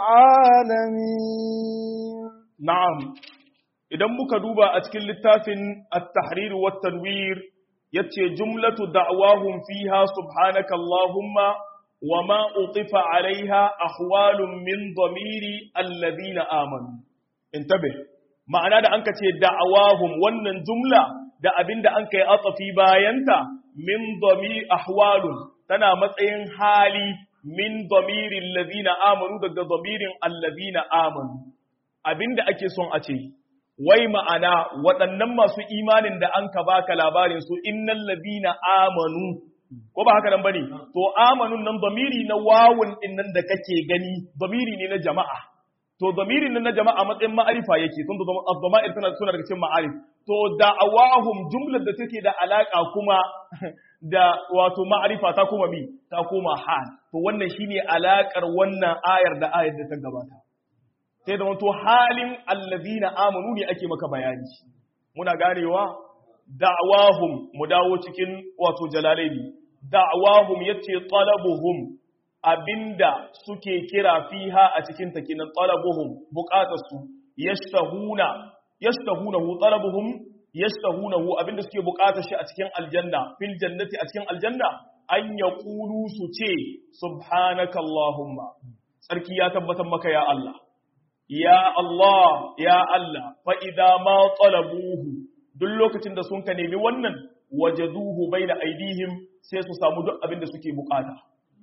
العالمين na'am idan muka duba a cikin littafin at-tahrir wa tanwir yace jumlatu da'wahum fiha subhanaka allahumma wa ma utifa alaiha ahwalun min dhamiri alladhina amanu intabih ma'ana da anka ce da'awahum wannan jumla da abinda an kai atsafi bayanta min dhami ahwalun tana matsayin hali min dhamirin alladhina amanu daga dhamirin alladhina amanu abinda ake son a ce wai ma'ana waɗannan masu imanin da an ka baka labarin su innal ladina amanu ko ba haka nan bane to amanun nan damiri na wawun din nan da kake gani damiri ne na jama'a to damirin nan na jama'a matsayin ma'arifa yake tun da ad-dama'ir tana suna daga cikin ma'arif to da'awahum jumlar da take da alaka kuma da wato ma'arifa ta kuma mi ta koma hal to wannan shine alakar wannan ayar da ayar da ta gabata sai da wato halin allazina amanu ne ake maka bayani muna ganewa da'awahum mu dawo cikin wato jalalaini da'awahum yace talabuhum abinda suke kira fiha a cikin ta kenan talabuhum buƙatarsu yashtahuna yashtahunahu talabuhum yashtahunahu abinda suke buƙatar shi a cikin aljanna fil jannati a cikin aljanna an yaqulu su ce subhanakallahumma sarki ya tabbatar maka ya Allah ya Allah ya Allah fa idza ma talabuhu duk lokacin da sun ka nemi wannan wajaduhu baina aidihim sai su samu duk abin da suke bukata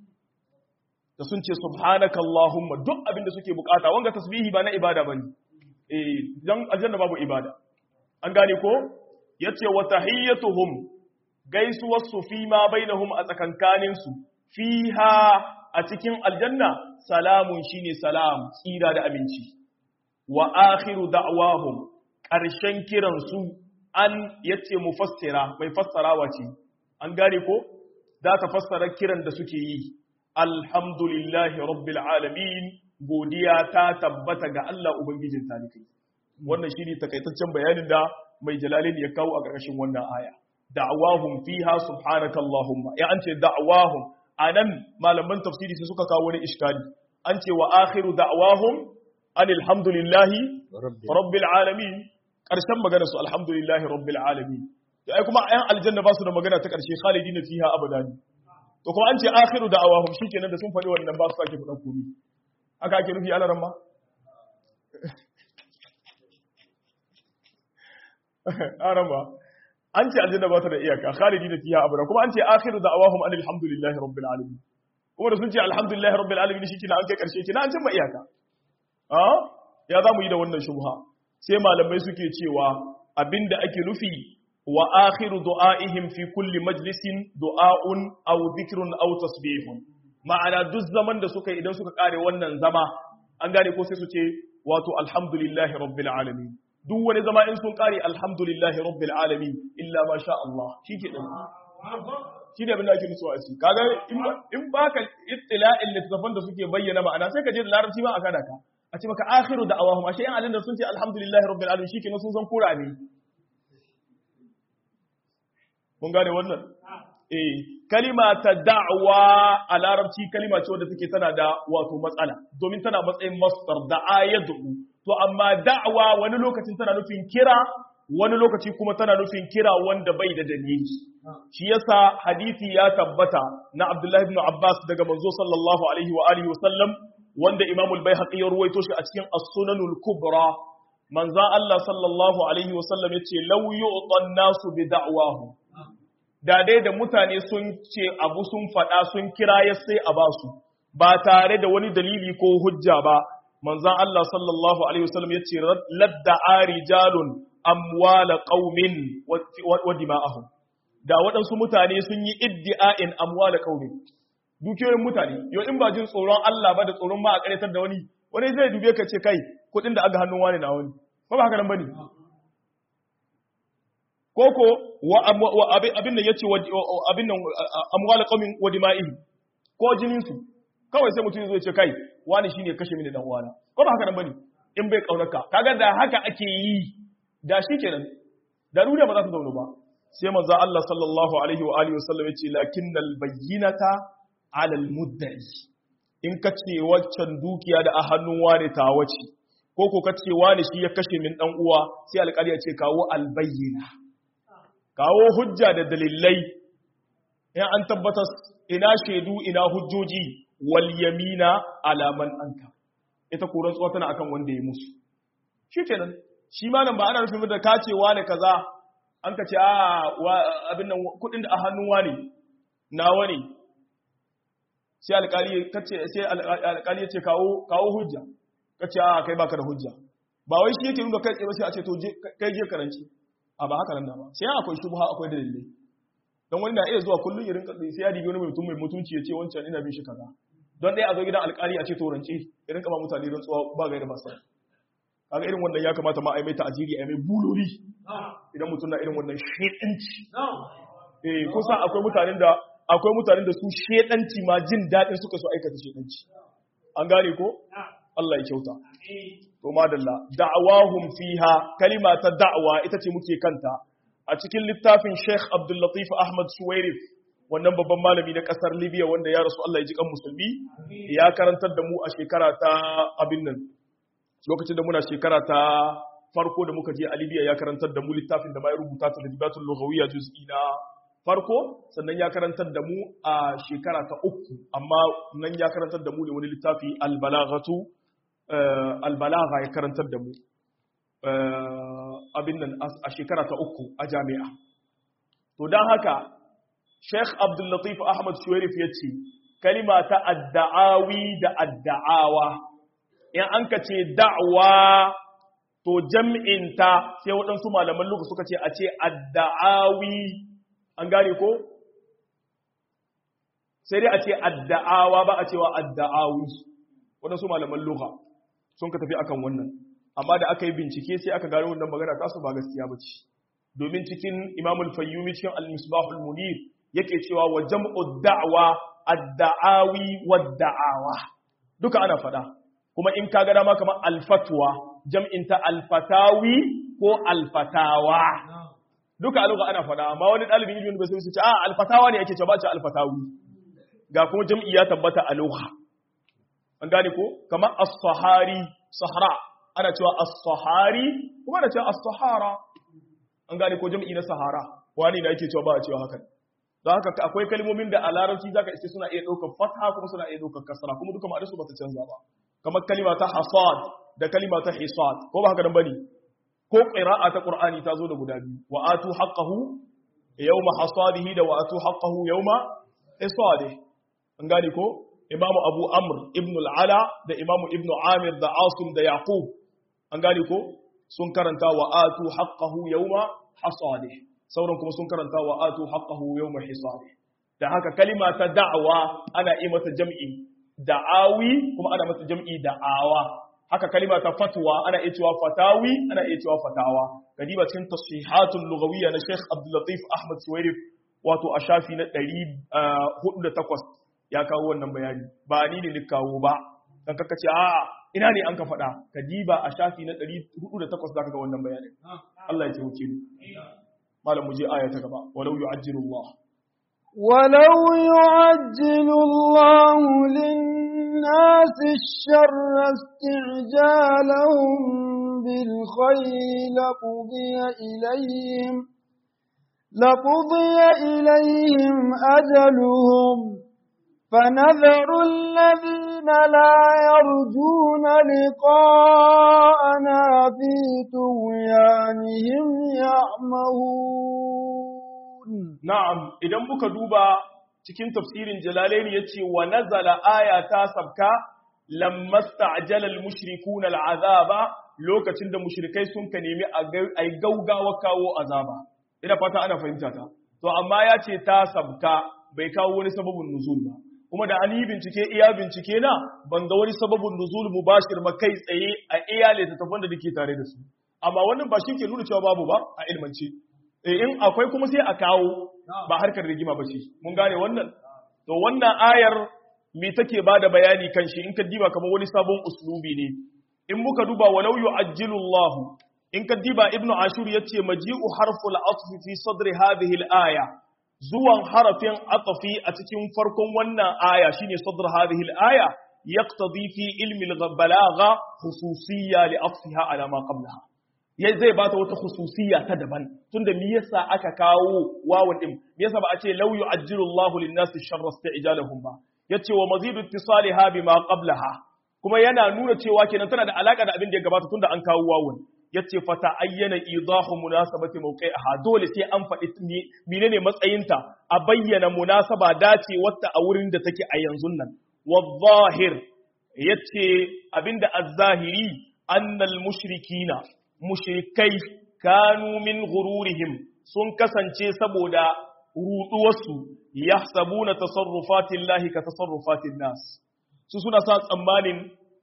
da sun ce subhanaka allahumma duk abin da suke bukata wanga tasbihi ba na ibada bane eh dan aljanna babu ibada an gane ko yace wa tahiyyatuhum gaisuwar su fi ma bainahum a tsakankanin su fiha a cikin aljanna salamun shine salam tsira da aminci wa akhiru da'wahum ƙarshen kiransu an yace mufassira mai fassarawa ce an gane ko za ta fassara kiran da suke yi alhamdulillahi rabbil alamin godiya ta tabbata ga Allah ubangijin talikai wannan shine takaitaccen bayanin da mai jalalin ya kawo a ƙarshen wannan aya da'awahum fiha subhanakallahumma ya an ce da'awahum anan malaman tafsiri sai suka kawo wani iskali an ce wa akhiru da'awahum anil hamdulillahi rabbil alamin karshen magana su alhamdulillahi rabbil alamin to ai kuma ayan aljanna ba su da magana ta karshe khalidina fiha abadan to kuma an ce akhiru da'awahum shikenan da sun faɗi wannan ba su sake faɗan komai haka ake nufi alaran ma arama an ce aljanna ba ta da iyaka khalidina fiha abadan kuma an ce akhiru da'awahum anil hamdulillahi rabbil alamin kuma da sun ce alhamdulillahi rabbil alamin shikenan an kai karshe kina an cimma iyaka ya za mu yi da wannan shubha sai malamai suke cewa abinda ake nufi wa akhiru du'aihim fi kulli majlisin du'aun aw dhikrun aw tasbihun ma'ana duk zaman da suka idan suka kare wannan zama an gane ko sai su ce wato alhamdulillahi rabbil alamin duk wani zama in sun kare alhamdulillahi rabbil alamin illa ma sha Allah shike din shi ne abin da ake nutsuwa a ci kaga in baka ittila'in littafan da suke bayyana ma'ana sai ka je da larabci ma a kada ka a ce maka akhiru da awahum ashe yan alin da sun ce alhamdulillahi rabbil alamin shikenan sun san kura ne mun gane wannan eh kalima ta da'wa a larabci kalima ce wadda take tana da wato matsala domin tana matsayin masdar da ayatu to amma da'wa wani lokacin tana nufin kira wani lokaci kuma tana nufin kira wanda bai da dalili shi yasa hadisi ya tabbata na Abdullah ibn Abbas daga manzo sallallahu alaihi wa alihi wasallam wanda Imam al-Baihaqi ya ruwaito shi a cikin As-Sunanul Kubra manzo Allah sallallahu alaihi wasallam yace law yu'tan nasu bi da'wahu da dai da mutane sun ce abu sun faɗa sun kira ya sai a basu ba tare da wani dalili ko hujja ba manzon Allah sallallahu alaihi wasallam yace ladda arijalun amwala qaumin wa dima'ahum da waɗansu mutane sun yi iddi'a'in amwala qaumin dukiyoyin mutane yau in ba jin tsoron Allah ba da tsoron ma a karetar da wani wani zai dube ka ce kai kuɗin da aga hannun wani na wani ba ba haka nan bane koko wa abin da yace abin nan amwala qaumin wa dima'ihim ko jinin su kawai sai mutum zai ce kai wani shine kashe mini dan uwana ko ba haka nan bane in bai kaunarka kaga da haka ake yi da shi kenan da duniya ba za ta zaune ba sai manzo Allah sallallahu alaihi wa alihi wasallam yace lakinnal bayyinata ala almudda'i in ka ce waccan dukiya da a hannun wani ta wace ko ko ka ce wani shi ya kashe min dan uwa sai alƙali ya ce kawo albayyina kawo hujja da dalilai in an tabbatar ina shaidu ina hujjoji wal yamina ala man anka ita koran tsuwa tana akan wanda ya musu shikenan shi malam ba ana nufin da kacewa ne kaza an ka ce a abin nan kudin da a hannun wani nawa ne sai alƙali kace sai alƙali ya ce kawo kawo hujja kace a kai baka da hujja ba wai shi yake nuna kai tsaye sai a ce to kai je karanci a ba haka nan da ba sai akwai shubha akwai dalilai don wani na iya zuwa kullun ya rinka sai ya dibi wani mutum mai mutunci ya ce wancan ina bin shi kaza don ɗaya a zo gidan alƙali a ce to rance ya rinka ba mutane rantsuwa ba gaira ba sai kaga irin wannan ya kamata ma a yi mai ta'aziri a yi mai buloli idan mutum na irin wannan shedanci eh kusa akwai mutanen da akwai mutanen da su shedanci ma jin daɗin suka so aikata shedanci an gane ko Allah ya kyauta to madalla da'awahum fiha kalima ta da'wa ita ce muke kanta a cikin littafin Sheikh Abdul Latif Ahmad Suwairif wannan babban malami na kasar Libya wanda ya rasu Allah ya ji kan musulmi ya karantar da mu a shekara ta abin nan lokacin da muna shekara ta farko da muka je a Libya ya karantar da mu littafin da ma ya rubuta ta da Dibatul Lughawiyya juz'i na farko sannan ya karantar da mu a shekara ta uku amma nan ya karantar da mu ne wani littafi al-balaghatu al-balagha ya karantar da mu abin nan a shekara ta uku a jami'a to dan haka Sheikh Abdul Latif Ahmad Shuwairif yace kalima ta adda'awi da adda'awa in an ka ce da'wa to jam'inta sai waɗansu malaman luka suka ce a ce adda'awi an gane ko? sai dai a ce adda'awa ba a cewa adda'awi waɗansu malaman luka sun ka tafi akan wannan amma da aka yi bincike sai aka gano wannan magana tasu ba gaskiya ba ce domin cikin imamul fayyumi cikin al-misbahul munir yake cewa wa jam'u da'wa adda'awi wa da'awa duka ana faɗa kuma in ka ga dama kamar alfatwa jam'inta alfatawi ko alfatawa duka aluga ana fada amma wani ɗalibin ilimin ba sai su ce a alfatawa ne ake ce ba ce alfatawi ga kuma jam'i ya tabbata aluga an gane ko kamar as-sahari sahara ana cewa as-sahari kuma ana cewa as-sahara an gane ko jam'i na sahara wani da yake cewa ba a cewa hakan don haka akwai kalmomin da a larabci zaka iske suna iya ɗaukar fatha kuma suna iya ɗaukar kasra kuma duka ma'anarsu ba ta canza ba kamar kalima ta hasad da kalima ta hisad ko ba haka nan bane ko qira'a ta qur'ani ta zo da guda biyu wa atu haqqahu yawma hasadihi da wa atu haqqahu yawma hisadihi an gane ko imamu abu amr ibn al-ala da imamu ibn amir da asim da yaqub an gane ko sun karanta wa atu haqqahu yawma hasadihi sauran kuma sun karanta wa atu haqqahu yawma hisadihi da haka kalima ta da'wa ana yi mata jam'i da'awi kuma ana mata jam'i da'awa haka kalima ta fatwa ana iya cewa fatawi ana iya cewa fatawa kadiba cikin tasihatul lughawiyya na Sheikh Abdul Latif Ahmad Suwairif wato a shafi na 408 ya kawo wannan bayani ba ni ne ni kawo ba dan kaka ce a'a ina ne an ka faɗa kadiba a shafi na 408 zaka ga wannan bayanin Allah ya taimake mu malam mu je aya ta gaba walau yu'ajjilu Allah ولو يعجل الله للناس الشر استعجالهم بالخير لقضي إليهم لقضي إليهم أجلهم فنذر الذين لا يرجون لقاءنا في طغيانهم يعمهون Na'am, idan muka duba cikin tafsirin Jalalaini ya ce, wa nazala aya ta sabka, lammasta ajalal mushrikun al'azaba lokacin da mushrikai sun ka nemi a yi gaugawa kawo azaba. Ina fata ana fahimta ta. To, amma ya ce ta sabka bai kawo wani sababin nuzul ba. Kuma da an yi bincike iya bincike na ban ga wani sababin nuzul mubashir ma kai tsaye a iya littattafan da nake tare da su. Amma wannan ba shi ke nuna cewa babu ba a ilmance. in akwai kuma sai a kawo ba harkar rigima ba ce mun gane wannan to wannan ayar me take bada bayani kan shi in ka diba kamar wani sabon uslubi ne in muka duba walau yu'ajjilu Allah in ka diba ibnu ashur yace maji'u harful atfi fi sadri hadhihi al-aya zuwan harafin atfi a cikin farkon wannan aya shine sadr hadhihi al-aya yaqtadi fi ilmi al-balagha khususiyya li atfiha ala ma qablaha ya zai bata wata khususiyya ta daban tunda me yasa aka kawo wawan din me yasa ba a ce law yu'ajjilu Allahu lin-nasi sharra isti'jalahum ba yace wa mazidu ittisaliha bima qablaha kuma yana nuna cewa kenan tana da alaka da abin da ya gabata tunda an kawo wawan yace fa ta'ayyana idahu munasabati mawqi'iha dole sai an faɗi menene matsayinta a bayyana munasaba dace wata a wurin da take a yanzu nan wadh-zahir yace abinda az-zahiri annal mushrikina mushrikai kanu min gururihim sun kasance saboda ruduwarsu yahsabuna tasarrufatin lahi ka tasarrufatin nas su suna sa tsammanin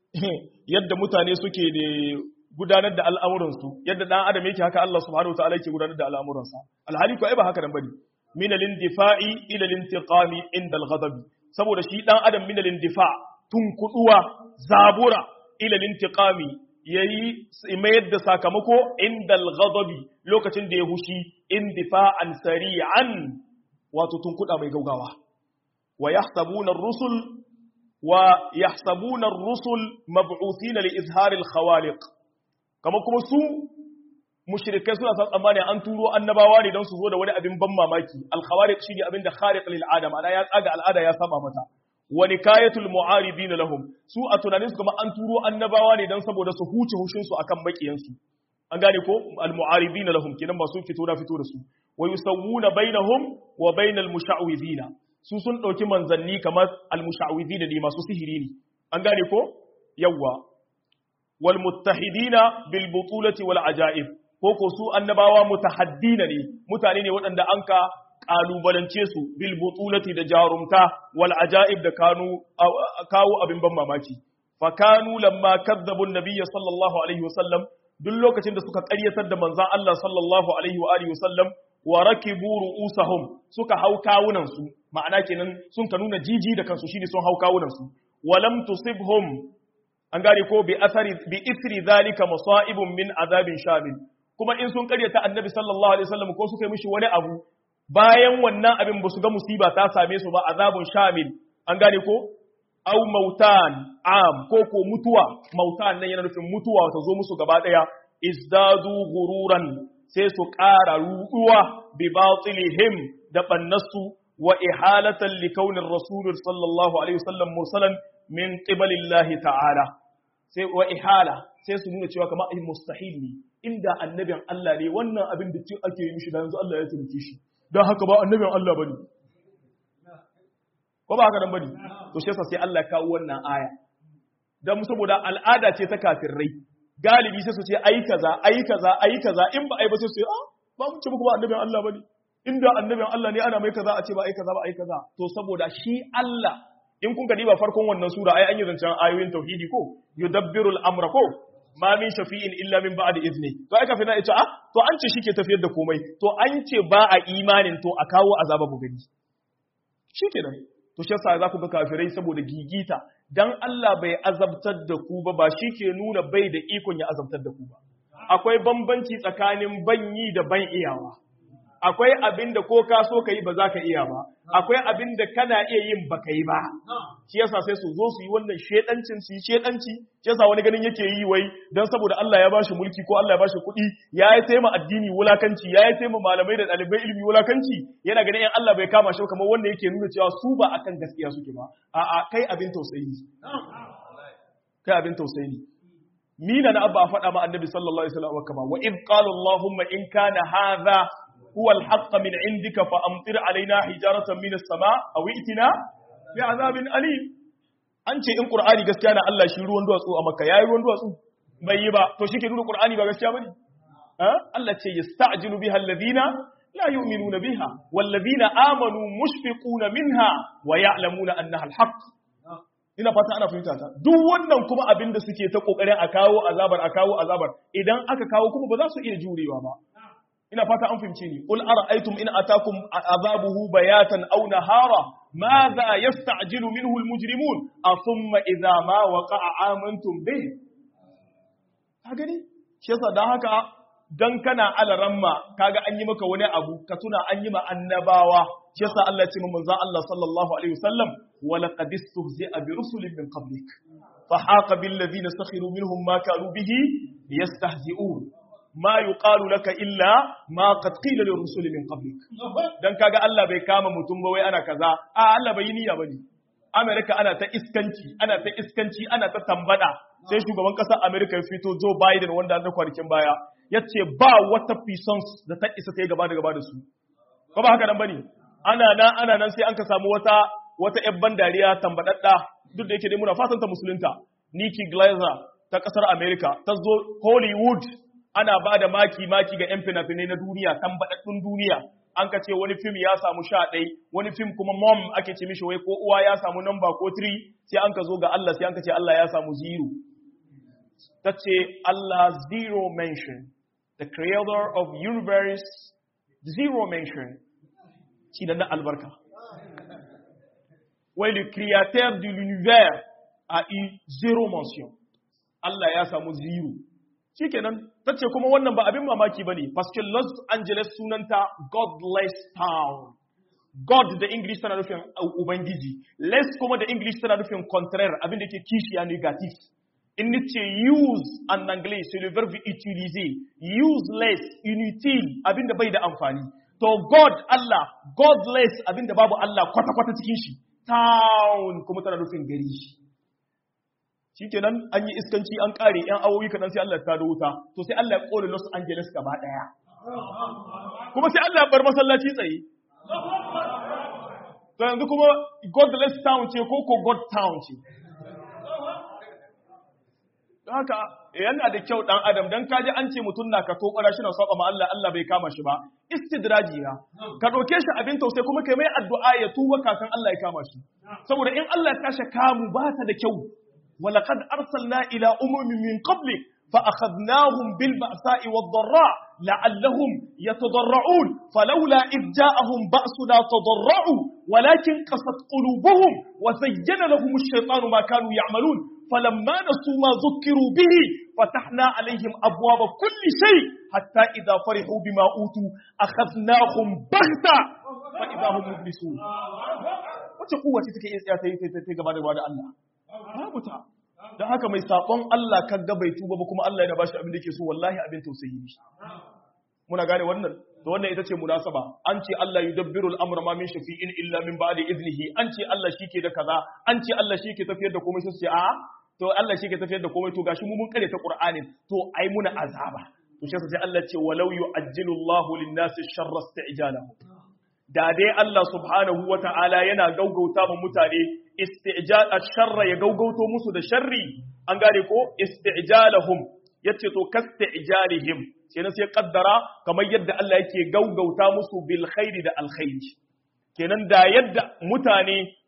yadda mutane suke da gudanar da al'amuransu yadda dan adam yake haka Allah subhanahu wa ta'ala yake gudanar da al'amuransa alhali ko ai ba haka nan bane min al-indifa'i ila al-intiqami inda al-ghadab saboda shi dan adam min al-indifa tunkuduwa zabura ila al-intiqami yayi mayar da sakamako inda al-ghadabi lokacin da ya hushi indifa'an sari'an wato tunkuda mai gaugawa wa yahsabuna ar-rusul wa yahsabuna ar-rusul mab'uthina li izhar al-khawaliq kama kuma su mushrikai suna san tsammani an turo annabawa ne don su zo da wani abin ban mamaki al-khawariq shine abin da khariq lil adam ana ya tsaga al'ada ya saba mata wa nikayatul mu'aribin lahum su a tunanin su kuma an turo annabawa ne don saboda su huce hushin su akan bakiyan su an gane ko al-mu'aribin lahum kinan ba sun fito na fito da su wa yusawwuna bainahum wa bainal musha'widin su sun dauki manzanni kamar al-musha'widin ne masu sihiri ne an gane ko yawwa wal muttahidina bil butulati wal ajaib ko ko su annabawa mutahaddina ne mutane ne waɗanda an ka kalubalance su bil butulati da jarumta wal ajaib da kanu kawo abin ban mamaki fa kanu lamma kadzabu nabiyya sallallahu alaihi wasallam duk lokacin da suka ƙaryatar da manzon Allah sallallahu alaihi wa alihi wasallam wa rakibu ru'usahum suka hau kawunan su ma'ana kenan sun ka nuna jiji da kansu shine sun hau kawunan su walam tusibhum an gane ko bi asari bi isri zalika masaibun min azabin shamil kuma in sun karyata annabi sallallahu alaihi wasallam ko suka yi mishi wani abu bayan wannan abin ba su ga musiba ta same su ba azabun shamil an gane ko au mautan am ko ko mutuwa mautan nan yana nufin mutuwa ta zo musu gaba daya izdadu gururan sai su ƙara ruɗuwa bi batilihim da bannasu wa ihalatan li kaunin rasul sallallahu alaihi wasallam mursalan min qibalillahi ta'ala sai wa ihala sai su nuna cewa kamar mustahil ne inda annabin Allah ne wannan abin da cin ake yi mishi da yanzu Allah ya taimake shi don haka ba annabin Allah bane ko ba haka dan bane to shi yasa sai Allah ya kawo wannan aya dan saboda al'ada ce ta kafirai galibi sai su ce ai kaza ai kaza ai kaza in ba ai ba sai su ce ah ba mun ce muku ba annabin Allah bane inda annabin Allah ne ana mai kaza a ce ba ai kaza ba ai kaza to saboda shi Allah in kun ka diba farkon wannan sura ai an yi zancen ayoyin tauhidi ko yudabbiru al-amra ko ma min shafi'in illa min ba'di izni to ai kafin na ita ah to an ce shike tafiyar da komai to an ce ba a imanin to a kawo azaba bu gani shikenan to shi yasa za ku ga kafirai saboda gigita dan Allah bai azabtar da ku ba ba ke nuna bai da ikon ya azabtar da ku ba akwai bambanci tsakanin banyi da ban iyawa akwai abin da ko ka so ka yi ba za ka iya ba akwai abin da kana iya yin ba ka yi ba shi yasa sai su zo su yi wannan shedancin su yi shedanci shi yasa wani ganin yake yi wai dan saboda Allah ya bashi mulki ko Allah ya bashi kuɗi ya yi taima addini wulakanci ya yi taima malamai da ɗalibai ilimi wulakanci yana ganin in Allah bai kama shi kamar wanda yake nuna cewa su ba akan gaskiya suke ba a'a kai abin tausayi kai abin tausayi mina na abba a faɗa ma annabi sallallahu alaihi wasallam kama wa id qala allahumma in kana hadha huwa al-haqq min indika fa amtir alaina hijaratan min as-sama' aw itina bi azabin alim an ce in qur'ani gaskiya na Allah shi ruwan duwatsu a makka yayi ruwan duwatsu bai yi ba to shike nuna qur'ani ba gaskiya bane ha Allah ce yasta'jilu biha alladhina la yu'minuna biha walladhina amanu mushfiquna minha wa ya'lamuna annaha al-haqq ina fata ana fahimta ta duk wannan kuma abin da suke ta kokarin a kawo azabar a kawo azabar idan aka kawo kuma ba za su iya jurewa ba ina fata an fahimce ni qul ara'aytum in atakum azabuhu bayatan aw nahara madha yasta'jilu minhu almujrimun athumma idha ma waqa'a amantum bih ka gani shi yasa dan haka dan kana alaramma kaga an yi maka wani abu ka tuna an yi ma annabawa shi yasa Allah ya ce manzo Allah sallallahu alaihi wasallam wa laqad istuhzi'a bi rusulin min qablik fa haqa bil ladina sakhiru minhum ma kanu bihi yastahzi'un ma yuqalu laka illa ma qad qila lir rusuli min qablik dan kaga Allah bai kama mutum ba wai ana kaza a Allah bai yi niyya bane Amerika ana ta iskanci ana ta iskanci ana ta tambada sai shugaban kasar Amerika ya fito Joe Biden wanda na kwanakin baya yace ba wata puissance da ta isa ta yi gaba da gaba da su ko ba haka nan bane ana nan ana nan sai an ka samu wata wata ƴan bandariya tambadadda duk da yake dai muna fatan ta musulunta Nikki Glazer ta kasar America ta zo Hollywood ana ba da maki maki ga ƴan fina-finai na duniya tambadaddun duniya an ka ce wani fim ya samu sha ɗai wani fim kuma mom ake ce mishi wai ko uwa ya samu namba ko 3 sai an ka zo ga Allah sai an ka ce Allah ya samu zero ta ce Allah zero mention the creator of universe zero mention shi na albarka. Wai le créateur de l'univers a eu zéro mention. Allah ya samu zero. Shi kenan, ta ce kuma wannan ba abin mamaki ba ne, paske Los Angeles sunanta Godless Town. God da English tana nufin Ubangiji, less kuma da English tana nufin contraire abin da ke kishiya negatif. In ce use en anglais, c'est le verbe utiliser. Useless, inutile, abin da bai da amfani. To God Allah, godless abinda babu Allah kwata-kwata cikin shi, town kuma tana nufin gari shi. Shi kenan an yi iskanci an ƙare ‘yan awoyi kaɗan sai Allah ta da wuta, to sai Allah ya ƙone Los Angeles gaba ɗaya. Kuma sai Allah ya bar masallaci tsaye. To yanzu kuma godless town ce ko ko God town ce. haka yana da kyau dan adam dan kaji an ce mutum na ka tokara shi na saba ma Allah Allah bai kama shi ba istidraji na ka doke shi abin tausayi kuma kai mai addu'a ya tuba kafin Allah ya kama shi saboda in Allah ya kashe kamu ba ta da kyau walaqad arsalna ila umumin min qablik fa akhadnahum bil ba'sa'i wad dharra la'allahum yatadarra'un falawla id ja'ahum ba'suna tadarra'u walakin qasat qulubuhum wa zayyana lahum ash-shaytanu ma kanu ya'malun فلما نسوا ما ذكروا به فتحنا عليهم أبواب كل شيء حتى إذا فرحوا بما أوتوا أخذناهم بغتة فإذا هم مبلسون wace kowa ce take iya ta yi ta gaba da da Allah babu ta don haka mai sabon Allah kan ga bai tuba ba kuma Allah yana bashi abin da yake so wallahi abin tausayi ne muna gane wannan to wannan ita ce munasaba an ce Allah yudabbiru al-amra ma min shafi'in illa min ba'di iznihi an ce Allah shike da kaza an ce Allah shike tafiyar da komai sai ce a to Allah shike tafiyar da komai to gashi mu mun kare ta Qur'anin to ai muna azaba to shi sai Allah ce walau yu'ajjilu Allahu lin-nasi sharra isti'jalahu da dai Allah subhanahu wa ta'ala yana gaugauta ma mutane isti'jal ash-sharra ya gaugauto musu da sharri an gane ko isti'jalahum yace to kasti'jalihim sai na sai kaddara kamar yadda Allah yake gaugauta musu bil khairi da alkhairi kenan da yadda mutane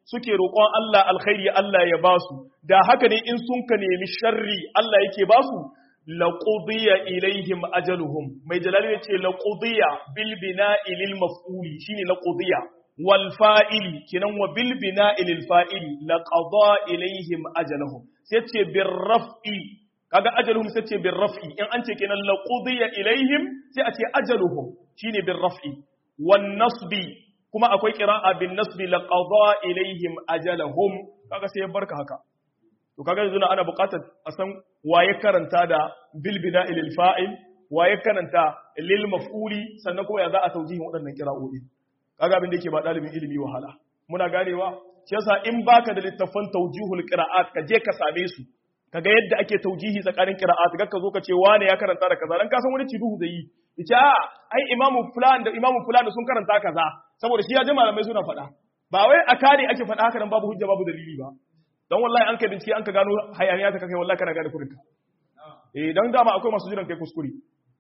suke roƙon Allah alkhairi Allah ya ba su da haka ne in sun ka nemi sharri Allah yake ba su laqudiya ilaihim ajaluhum mai jalali yace laqudiya bil bina'i lil maf'uli shine laqudiya wal fa'ili kinan wa bil bina'i lil fa'ili laqada ilaihim ajaluhum sai ce bir raf'i kaga ajaluhum sai ce bir raf'i in an ce kenan laqudiya ilaihim sai a ce ajaluhum shine bir raf'i wan nasbi kuma akwai qira'a bin nasbi laqada ilaihim ajalahum kaga sai ya barka haka to kaga yanzu ana buƙatar a san waye karanta da bil bina'i lil fa'il waye karanta lil maf'uli sannan kuma ya za a taujihin waɗannan qira'o'i kaga abin da yake ba dalibin ilimi wahala muna ganewa shi yasa in baka da littafan taujihul qira'at ka je ka same su kaga yadda ake taujihi tsakanin qira'at ga ka zo ka ce wane ya karanta da kaza dan ka san wani ciduhu zai yi yace a ai imamu fulan da imamu fulan da sun karanta kaza saboda shi ya ji malamai suna faɗa ba wai a kare ake faɗa haka nan babu hujja babu dalili ba don wallahi an kai bincike an ka gano hayaniya ta kai wallahi kana gane kurinka eh dan dama akwai masu jiran kai kuskure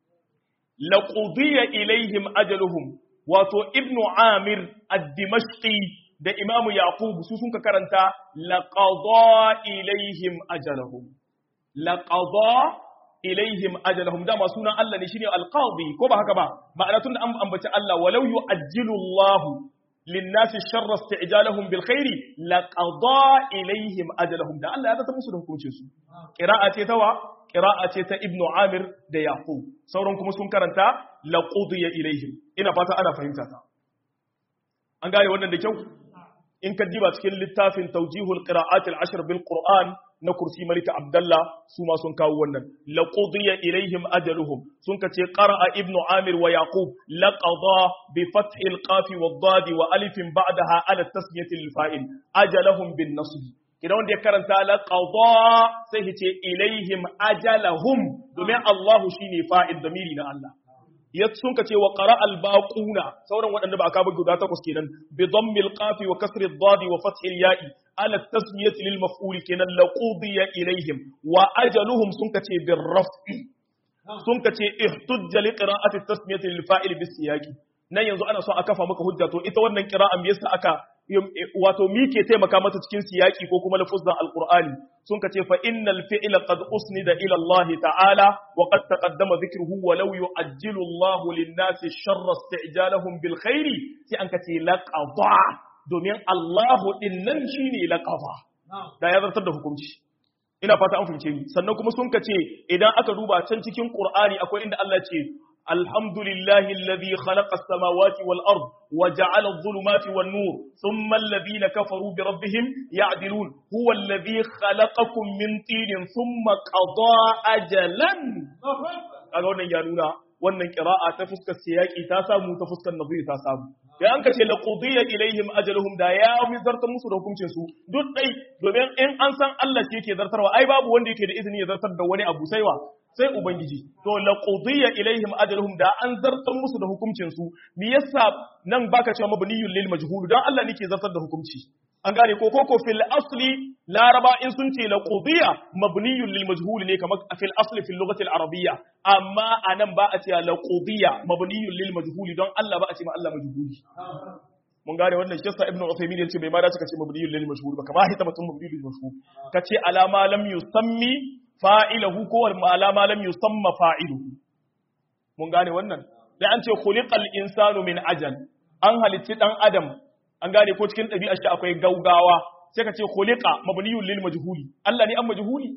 laqudiya ilaihim ajaluhum wato ibnu amir ad-dimashqi da imamu yaqub su sun ka karanta laqada ilaihim ajaluhum laqada ilaihim ajalahum dama sunan Allah ne shine alqadi ko ba haka ba ma'ana tunda an ambaci Allah walau yu'ajjilu Allah للناس الشر استعجالهم بالخير لقضى إليهم أجلهم ده الله هذا تمسو ده hukuncin su qira'a ce tawa qira'a ce ta ibnu amir da yaqub sauran kuma sun karanta laqudiya ilaihim ina fata ana fahimta ta an gane wannan da kyau in ka diba cikin littafin tawjihul qira'at al-ashr bil qur'an na kursi malika abdallah su ma sun kawo wannan laqudiya ilaihim ajaluhum sun kace qara'a ibnu amir wa yaqub laqada bi fathi al-qaf wa ad wa alif ba'daha ala tasmiyati al-fa'il ajalahum bin nasb kidan wanda ya karanta laqada sai yace ilaihim ajalahum domin Allah shine fa'il damiri na Allah ya sun ka ce wa qara al baquna sauran waɗanda ba aka ba guda takwas kenan bi dhammil qafi wa kasri ad wa fathi al ya'i ala tasmiyati lil maf'ul kenan laqudiya ilaihim wa ajaluhum sun ka ce bir raf'i sun ka ce ihtujja li qira'ati tasmiyati lil fa'il bis siyaqi nan yanzu ana so a kafa maka hujja to ita wannan qira'an me yasa aka wato mi ke taimaka mata cikin siyaki ko kuma lafuzan alqur'ani sun ka ce fa innal fi'la qad usnida ila Allah ta'ala wa qad taqaddama dhikruhu wa law yu'ajjilu Allah lin-nasi sharra isti'jalahum bil khairi sai an ka ce laqada domin Allah din nan shine laqada da ya zartar da hukunci ina fata an fahimce ni sannan kuma sun ka ce idan aka duba can cikin qur'ani akwai inda Allah ce الحمد لله الذي خلق السماوات والأرض وجعل الظلمات والنور ثم الذين كفروا بربهم يعدلون هو الذي خلقكم من طين ثم قضى أجلا أقول يا نونا wannan qira'a ta fuskar siyaki ta samu ta fuskar nazari ta samu ya an kace laqudiya ilaihim ajaluhum da ya mizartar musu da hukuncin su duk dai domin in an san Allah shi yake zartarwa ai babu wanda yake da izini ya zartar da wani abu sai wa sai ubangiji to laqudiya ilaihim ajaluhum da an zartar musu da hukuncin su me yasa nan baka cewa mabniyul lil majhul dan Allah ne ke zartar da hukunci an gane ko koko fil asli laraba in sun ce laqudiya mabniyul lil majhul ne kamar fil asli fil lughati al arabiyya amma anan ba a ce laqudiya mabniyul lil majhul don Allah ba a ce ma Allah majhuli mun gane wannan shi yasa ibnu usaymin yace bai ma dace kace mabniyul lil majhul ba kamar hita mutum mabniyul lil majhul kace alama lam yusammi fa'ilahu ko alama lam yusamma fa'iluhu mun gane wannan sai an ce khuliqal insanu min ajal an halitti dan adam an gane ko cikin ɗabi'ar shi akwai gaugawa sai ka ce khuliqa mabniyun lil majhuli Allah ne an majhuli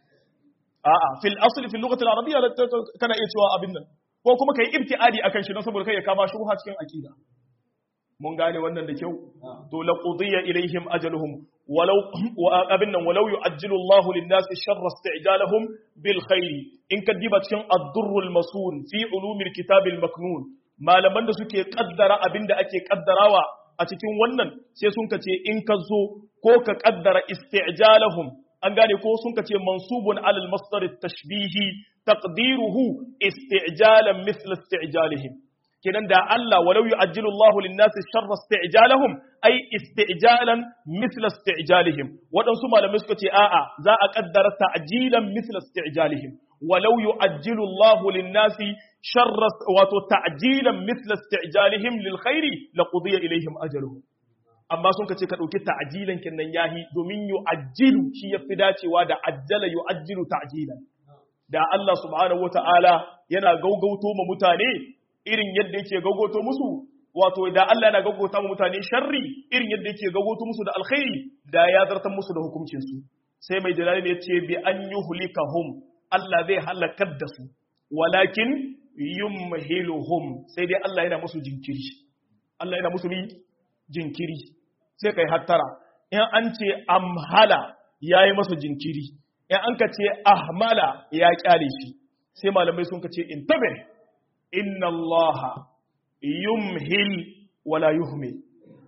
a'a fil asl fil lughati al arabiyya kana iya cewa abin nan ko kuma kai ibtiadi akan shi don saboda kai ya kama shubha cikin aqida mun gane wannan da kyau to la qudiya ilaihim ajaluhum walau abin nan walau yu'ajjilu Allahu lin-nasi sharra isti'jalahum bil khair in kadiba cikin ad-durrul masun fi ulumil kitabil maknun malaman da suke kaddara abinda ake kaddarawa a cikin wannan sai sun kace in ka zo ko ka kaddara isti'jalahum an gane ko sun kace mansubun alal masdar tashbihi taqdiruhu isti'jalan mithla isti'jalihim kenan da Allah walau yu'ajjilu Allahu lin-nasi sharra isti'jalahum ay isti'jalan mithla isti'jalihim wadansu malamai suka ce a'a za a kaddara ta'jilan mithla isti'jalihim walau yu'ajjilu Allahu lin-nasi sharra wato ta'jilan mithla isti'jalihim lil khairi laqudiya ilayhim ajaluhum amma sun kace ka dauki ta'jilan kinnan yahi domin yu'ajjilu shi yafi dacewa da ajjala yu'ajjilu ta'jilan da Allah subhanahu wata'ala yana gaugauto ma mutane irin yadda yake gaugauto musu wato da Allah yana gaugauta ma mutane sharri irin yadda yake gaugauto musu da alkhairi da ya zartar musu da hukuncin su sai mai jalali ne yace bi an yuhlikahum Allah zai halakar da su walakin yumhiluhum sai dai Allah yana musu jinkiri Allah yana musu jinkiri sai kai hattara in an ce amhala yayi masa jinkiri in an ka ce ahmala ya kyale shi sai malamai sun ka ce intabe inna allaha yumhil wala yuhmil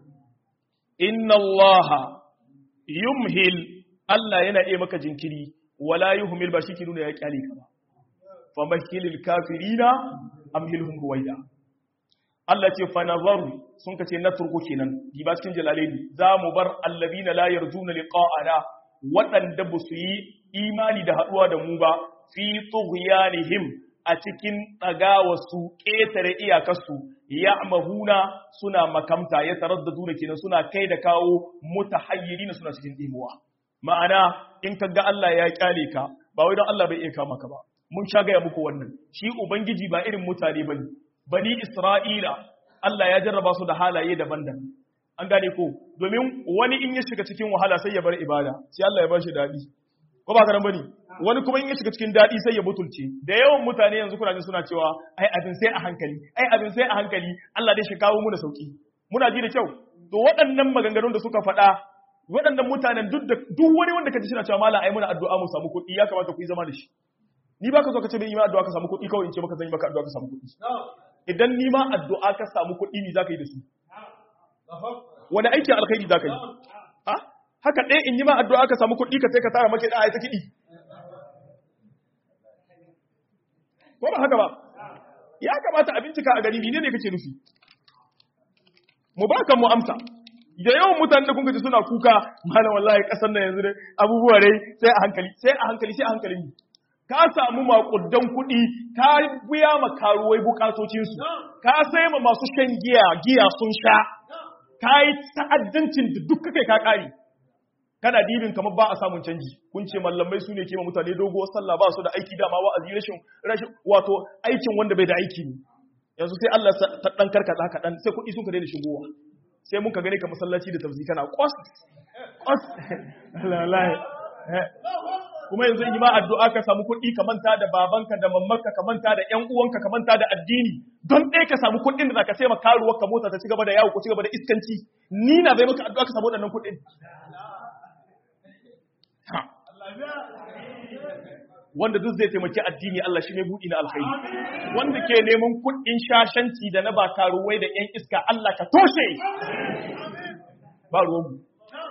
inna allaha yumhil Allah yana iya maka jinkiri wala yuhmil ba shi ke nuna ya kyale ka ba fa mahilil kafirina amhilhum ruwaida Allah ce fa nazaru sun ka ce na turku kenan di ba cikin jalalaini za mu bar allazina la yarjuna liqa'ana waɗanda ba su yi imani da haɗuwa da mu ba fi tughyanihim a cikin ɗagawarsu ƙetare iyakarsu ya mahuna suna makamta ya taraddadu da kenan suna kai da kawo mutahayyirina suna cikin ɗimuwa ma'ana in ka ga Allah ya kyale ka ba wai don Allah bai iya kama ka ba mun sha gaya muku wannan shi ubangiji ba irin mutane bane bani Isra'ila Allah ya jarraba su da halaye daban-daban an gane ko domin wani in ya shiga cikin wahala sai ya bar ibada sai Allah ya bar shi dadi ko ba karan bane wani kuma in ya shiga cikin dadi sai ya butulce da yawan mutane yanzu kuna jin suna cewa ai abin sai a hankali ai abin sai a hankali Allah dai shi kawo mu da sauki muna ji da kyau to waɗannan maganganun da suka faɗa waɗannan mutanen duk da duk wani wanda kaji suna cewa mallam ai muna addu'a mu samu kuɗi ya kamata ku yi zama da shi ni baka zo ka ce bai yi ma addu'a ka samu kuɗi kawai in ce maka zan yi maka addu'a ka samu kuɗi idan ni ma addu'a ka samu kuɗi ni zaka yi da su wani aikin alkhairi za ka yi haka ɗaya in yi ma addu'a ka samu kuɗi ka sai ka tara maka ɗaya ta kiɗi ko ba haka ba ya kamata a bincika a gari ne ne kake nufi mu ba kan mu amsa da yawan mutane da kunka ji suna kuka malam wallahi kasar nan yanzu abubuwa dai sai a hankali sai a hankali sai a hankali ka samu makudan kuɗi ka biya ma karuwai bukatocinsu ka sai ma masu shan giya giya sun sha ka yi ta'addancin da duk kai ka kare kana dibin kamar ba a samun canji kun ce mallamai su ne ke ma mutane dogo sallah ba su da aiki dama wa'azi rashin rashin wato aikin wanda bai da aiki ne yanzu sai Allah ta dan karkata haka dan sai kuɗi sun ka daina shigowa sai mun ka gane ka masallaci da tafsiri kana kwas kwas wallahi kuma yanzu in yi ma addu'a ka samu kuɗi ka manta da babanka da mammanka ka manta da ƴan uwanka ka manta da addini don ɗaya ka samu kuɗin da zaka sai ma karuwar ka mota ta ci gaba da yawo ko ci gaba da iskanci ni na bai maka addu'a ka samu waɗannan kuɗin wanda duk zai taimaki addini Allah shi ne buɗi na alkhairi wanda ke neman kuɗin shashanci da na ba karuwai da ƴan iska Allah ka toshe ba ruwanmu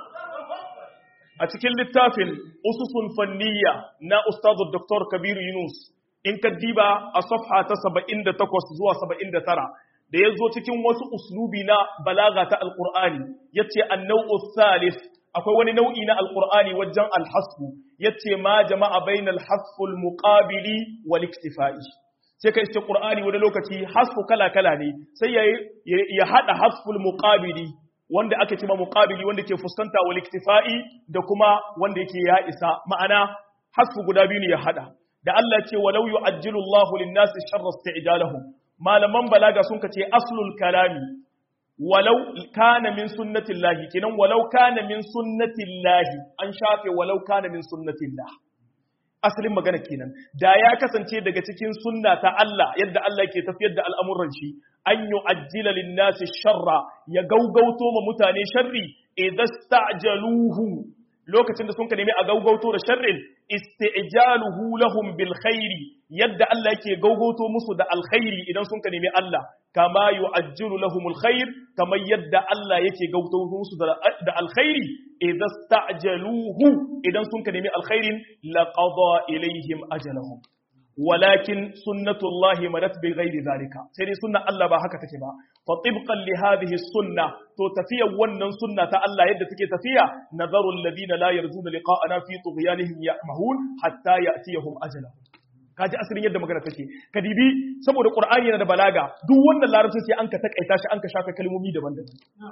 a cikin littafin ususun fanniya na ustazu Dr. Kabiru Yunus in ka diba a safha ta 78 zuwa 79 da ya zo cikin wasu uslubi na balaga ta alkur'ani ya ce annau'u salis akwai wani nau'i na alkur'ani wajen alhasbu ya ce ma jama'a bain alhasful muqabili wal iktifa'i sai ka iske qur'ani wani lokaci hasfu kala kala ne sai ya hada hasful muqabili wanda ake cima muqabili wanda ke fuskanta wal iktifa'i da kuma wanda yake ya isa ma'ana hasfu guda biyu ne ya hada da Allah ce walau yu'ajjilu Allahu lin-nasi sharra isti'jalahum malaman balaga sun kace aslul kalami walau kana min sunnatillahi kinan walau kana min sunnatillahi an shafe walau kana min sunnatillah asalin magana kenan da ya kasance daga cikin sunna ta Allah yadda Allah ke tafiyar da al'amuran shi an yu'ajjila lin-nasi sharra ya gaugauto ma mutane sharri idasta'jaluhu lokacin da sun ka nemi a gaugauto da sharrin isti'jaluhu lahum bil khairi yadda Allah yake gaugauto musu da alkhairi idan sun ka nemi Allah kama yu'ajjilu lahumul khair kamar yadda Allah yake gaugauto musu da alkhairi idan sta'jaluhu idan sun ka nemi alkhairin laqada ilaihim ajalahum walakin sunnatullahi madat bi ghairi zalika sai dai sunna Allah ba haka take ba fa tibqan li hadhihi sunna to tafiya wannan sunna ta Allah yadda take tafiya nazaru alladhina la yarjuna liqa'ana fi tughyanihim ya'mahun hatta ya'tiyahum ajalahum kaji asirin yadda magana take kadibi saboda qur'ani yana da balaga duk wannan larabci sai an ka takaita shi an ka shafe kalmomi daban-daban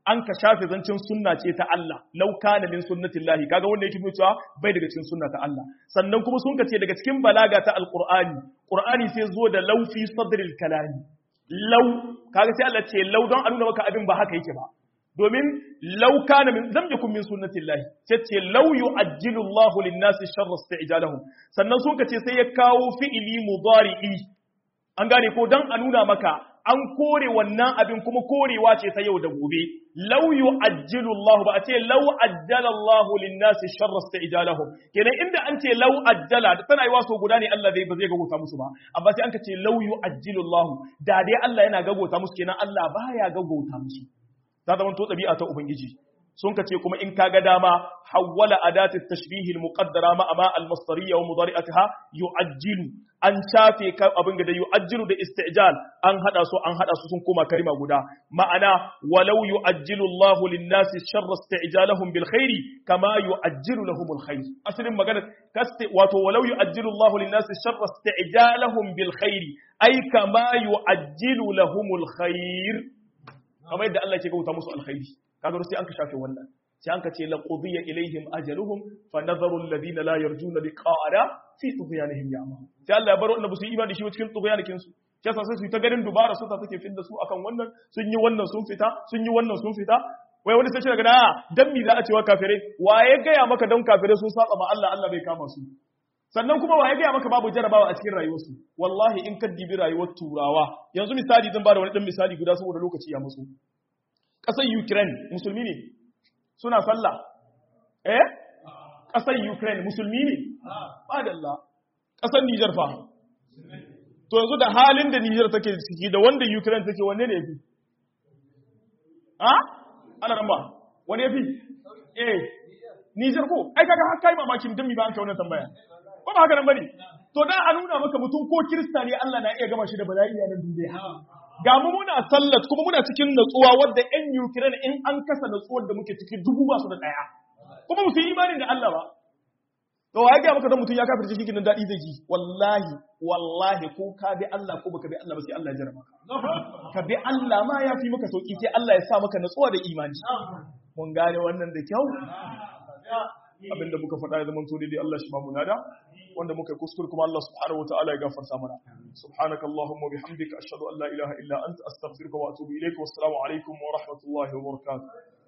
an ka shafe zancin sunna ce ta Allah law kana min sunnatillahi kaga wanda yake cewa bai daga cikin sunna ta Allah sannan kuma sun ka ce daga cikin balaga ta alqur'ani qur'ani sai zo da law fi sadril kalami law kaga sai Allah ce law don a nuna maka abin ba haka yake ba domin law kana min lam yakun min sunnatillahi sai ce law yu'ajjilu Allahu lin-nasi sharra isti'jalahum sannan sun ka ce sai ya kawo fi'ili mudari'i an gane ko dan a nuna maka an kore wannan abin kuma korewa ce ta yau da gobe law yu'ajjilu Allah ba a ce law ajjala Allah lin-nasi sharra isti'jalahum kenan inda an ce law ajjala tana yi waso guda ne Allah zai ba zai gagota musu ba amma sai an ka ce law yu'ajjilu Allah da dai Allah yana gagota musu kenan Allah baya gagota musu ta zama to ɗabi'a ta ubangiji sun ka ce kuma in ka ga dama hawwala adati tashbihi al-muqaddara ma ama al-masdariyya wa mudari'ataha yu'ajjilu an shafe ka abin da yu'ajjilu da isti'jal an hada su an hada su sun koma kalma guda ma'ana walau yu'ajjilu Allahu lin-nasi sharra isti'jalahum bil khairi kama yu'ajjilu lahum al-khair asalin magana kaste wato walau yu'ajjilu Allahu lin-nasi sharra isti'jalahum bil khairi ay kama yu'ajjilu lahum al-khair kamar yadda Allah ke gauta musu alkhairi kaga sai an ka shafe wannan sai an ka ce la qudiya ilaihim ajaluhum fa nadharu alladhina la yarjuna liqa'ana fi tughyanihim ya'mahun sai Allah ya bar wanda su imani shi cikin tughyanikin su sai sa sai su ta garin dubara su ta take fidda su akan wannan sun yi wannan sun fita sun yi wannan sun fita wai wani sai shi daga da dan mi za a cewa kafirai waye gaya maka dan kafirai sun saba ma Allah Allah bai kama su sannan kuma waye gaya maka babu jarabawa a cikin rayuwarsu wallahi in ka dibi rayuwar turawa yanzu misali zan bada wani dan misali guda saboda lokaci ya musu ƙasar Ukraine musulmi ne suna sallah eh ƙasar Ukraine musulmi ne madalla ƙasar Niger fa to yanzu da halin da Niger take ciki da wanda Ukraine take wanne ne yafi ha ana ramba wani yafi eh Niger ko ai kaga har kai mamakin dan mi ba an kai wannan tambaya ko ba haka nan bane to dan a nuna maka mutum ko kirista ne Allah na iya gama shi da bala'i a nan duniya ga mu muna sallat kuma muna cikin natsuwa wadda ƴan Ukraine in an kasa natsuwar da muke cikin dubu ba su da ɗaya kuma mu yi imanin da Allah ba to wa ga maka dan mutum ya kafirce shi kinan dadi zai ji wallahi wallahi ko ka bi Allah ko baka bi Allah ba sai Allah ya jarraba ka ka bi Allah ma ya fi maka sauki sai Allah ya sa maka natsuwa da imani mun gane wannan da kyau abinda muka faɗa ya zama to daidai Allah shi ba mu nada wanda muka yi kuskure kuma Allah subhanahu wa ta'ala ya gafarta mana subhanaka allahumma bihamdika ashhadu an la ilaha illa anta astaghfiruka wa atubu ilayka wassalamu alaikum wa rahmatullahi wa barakatuh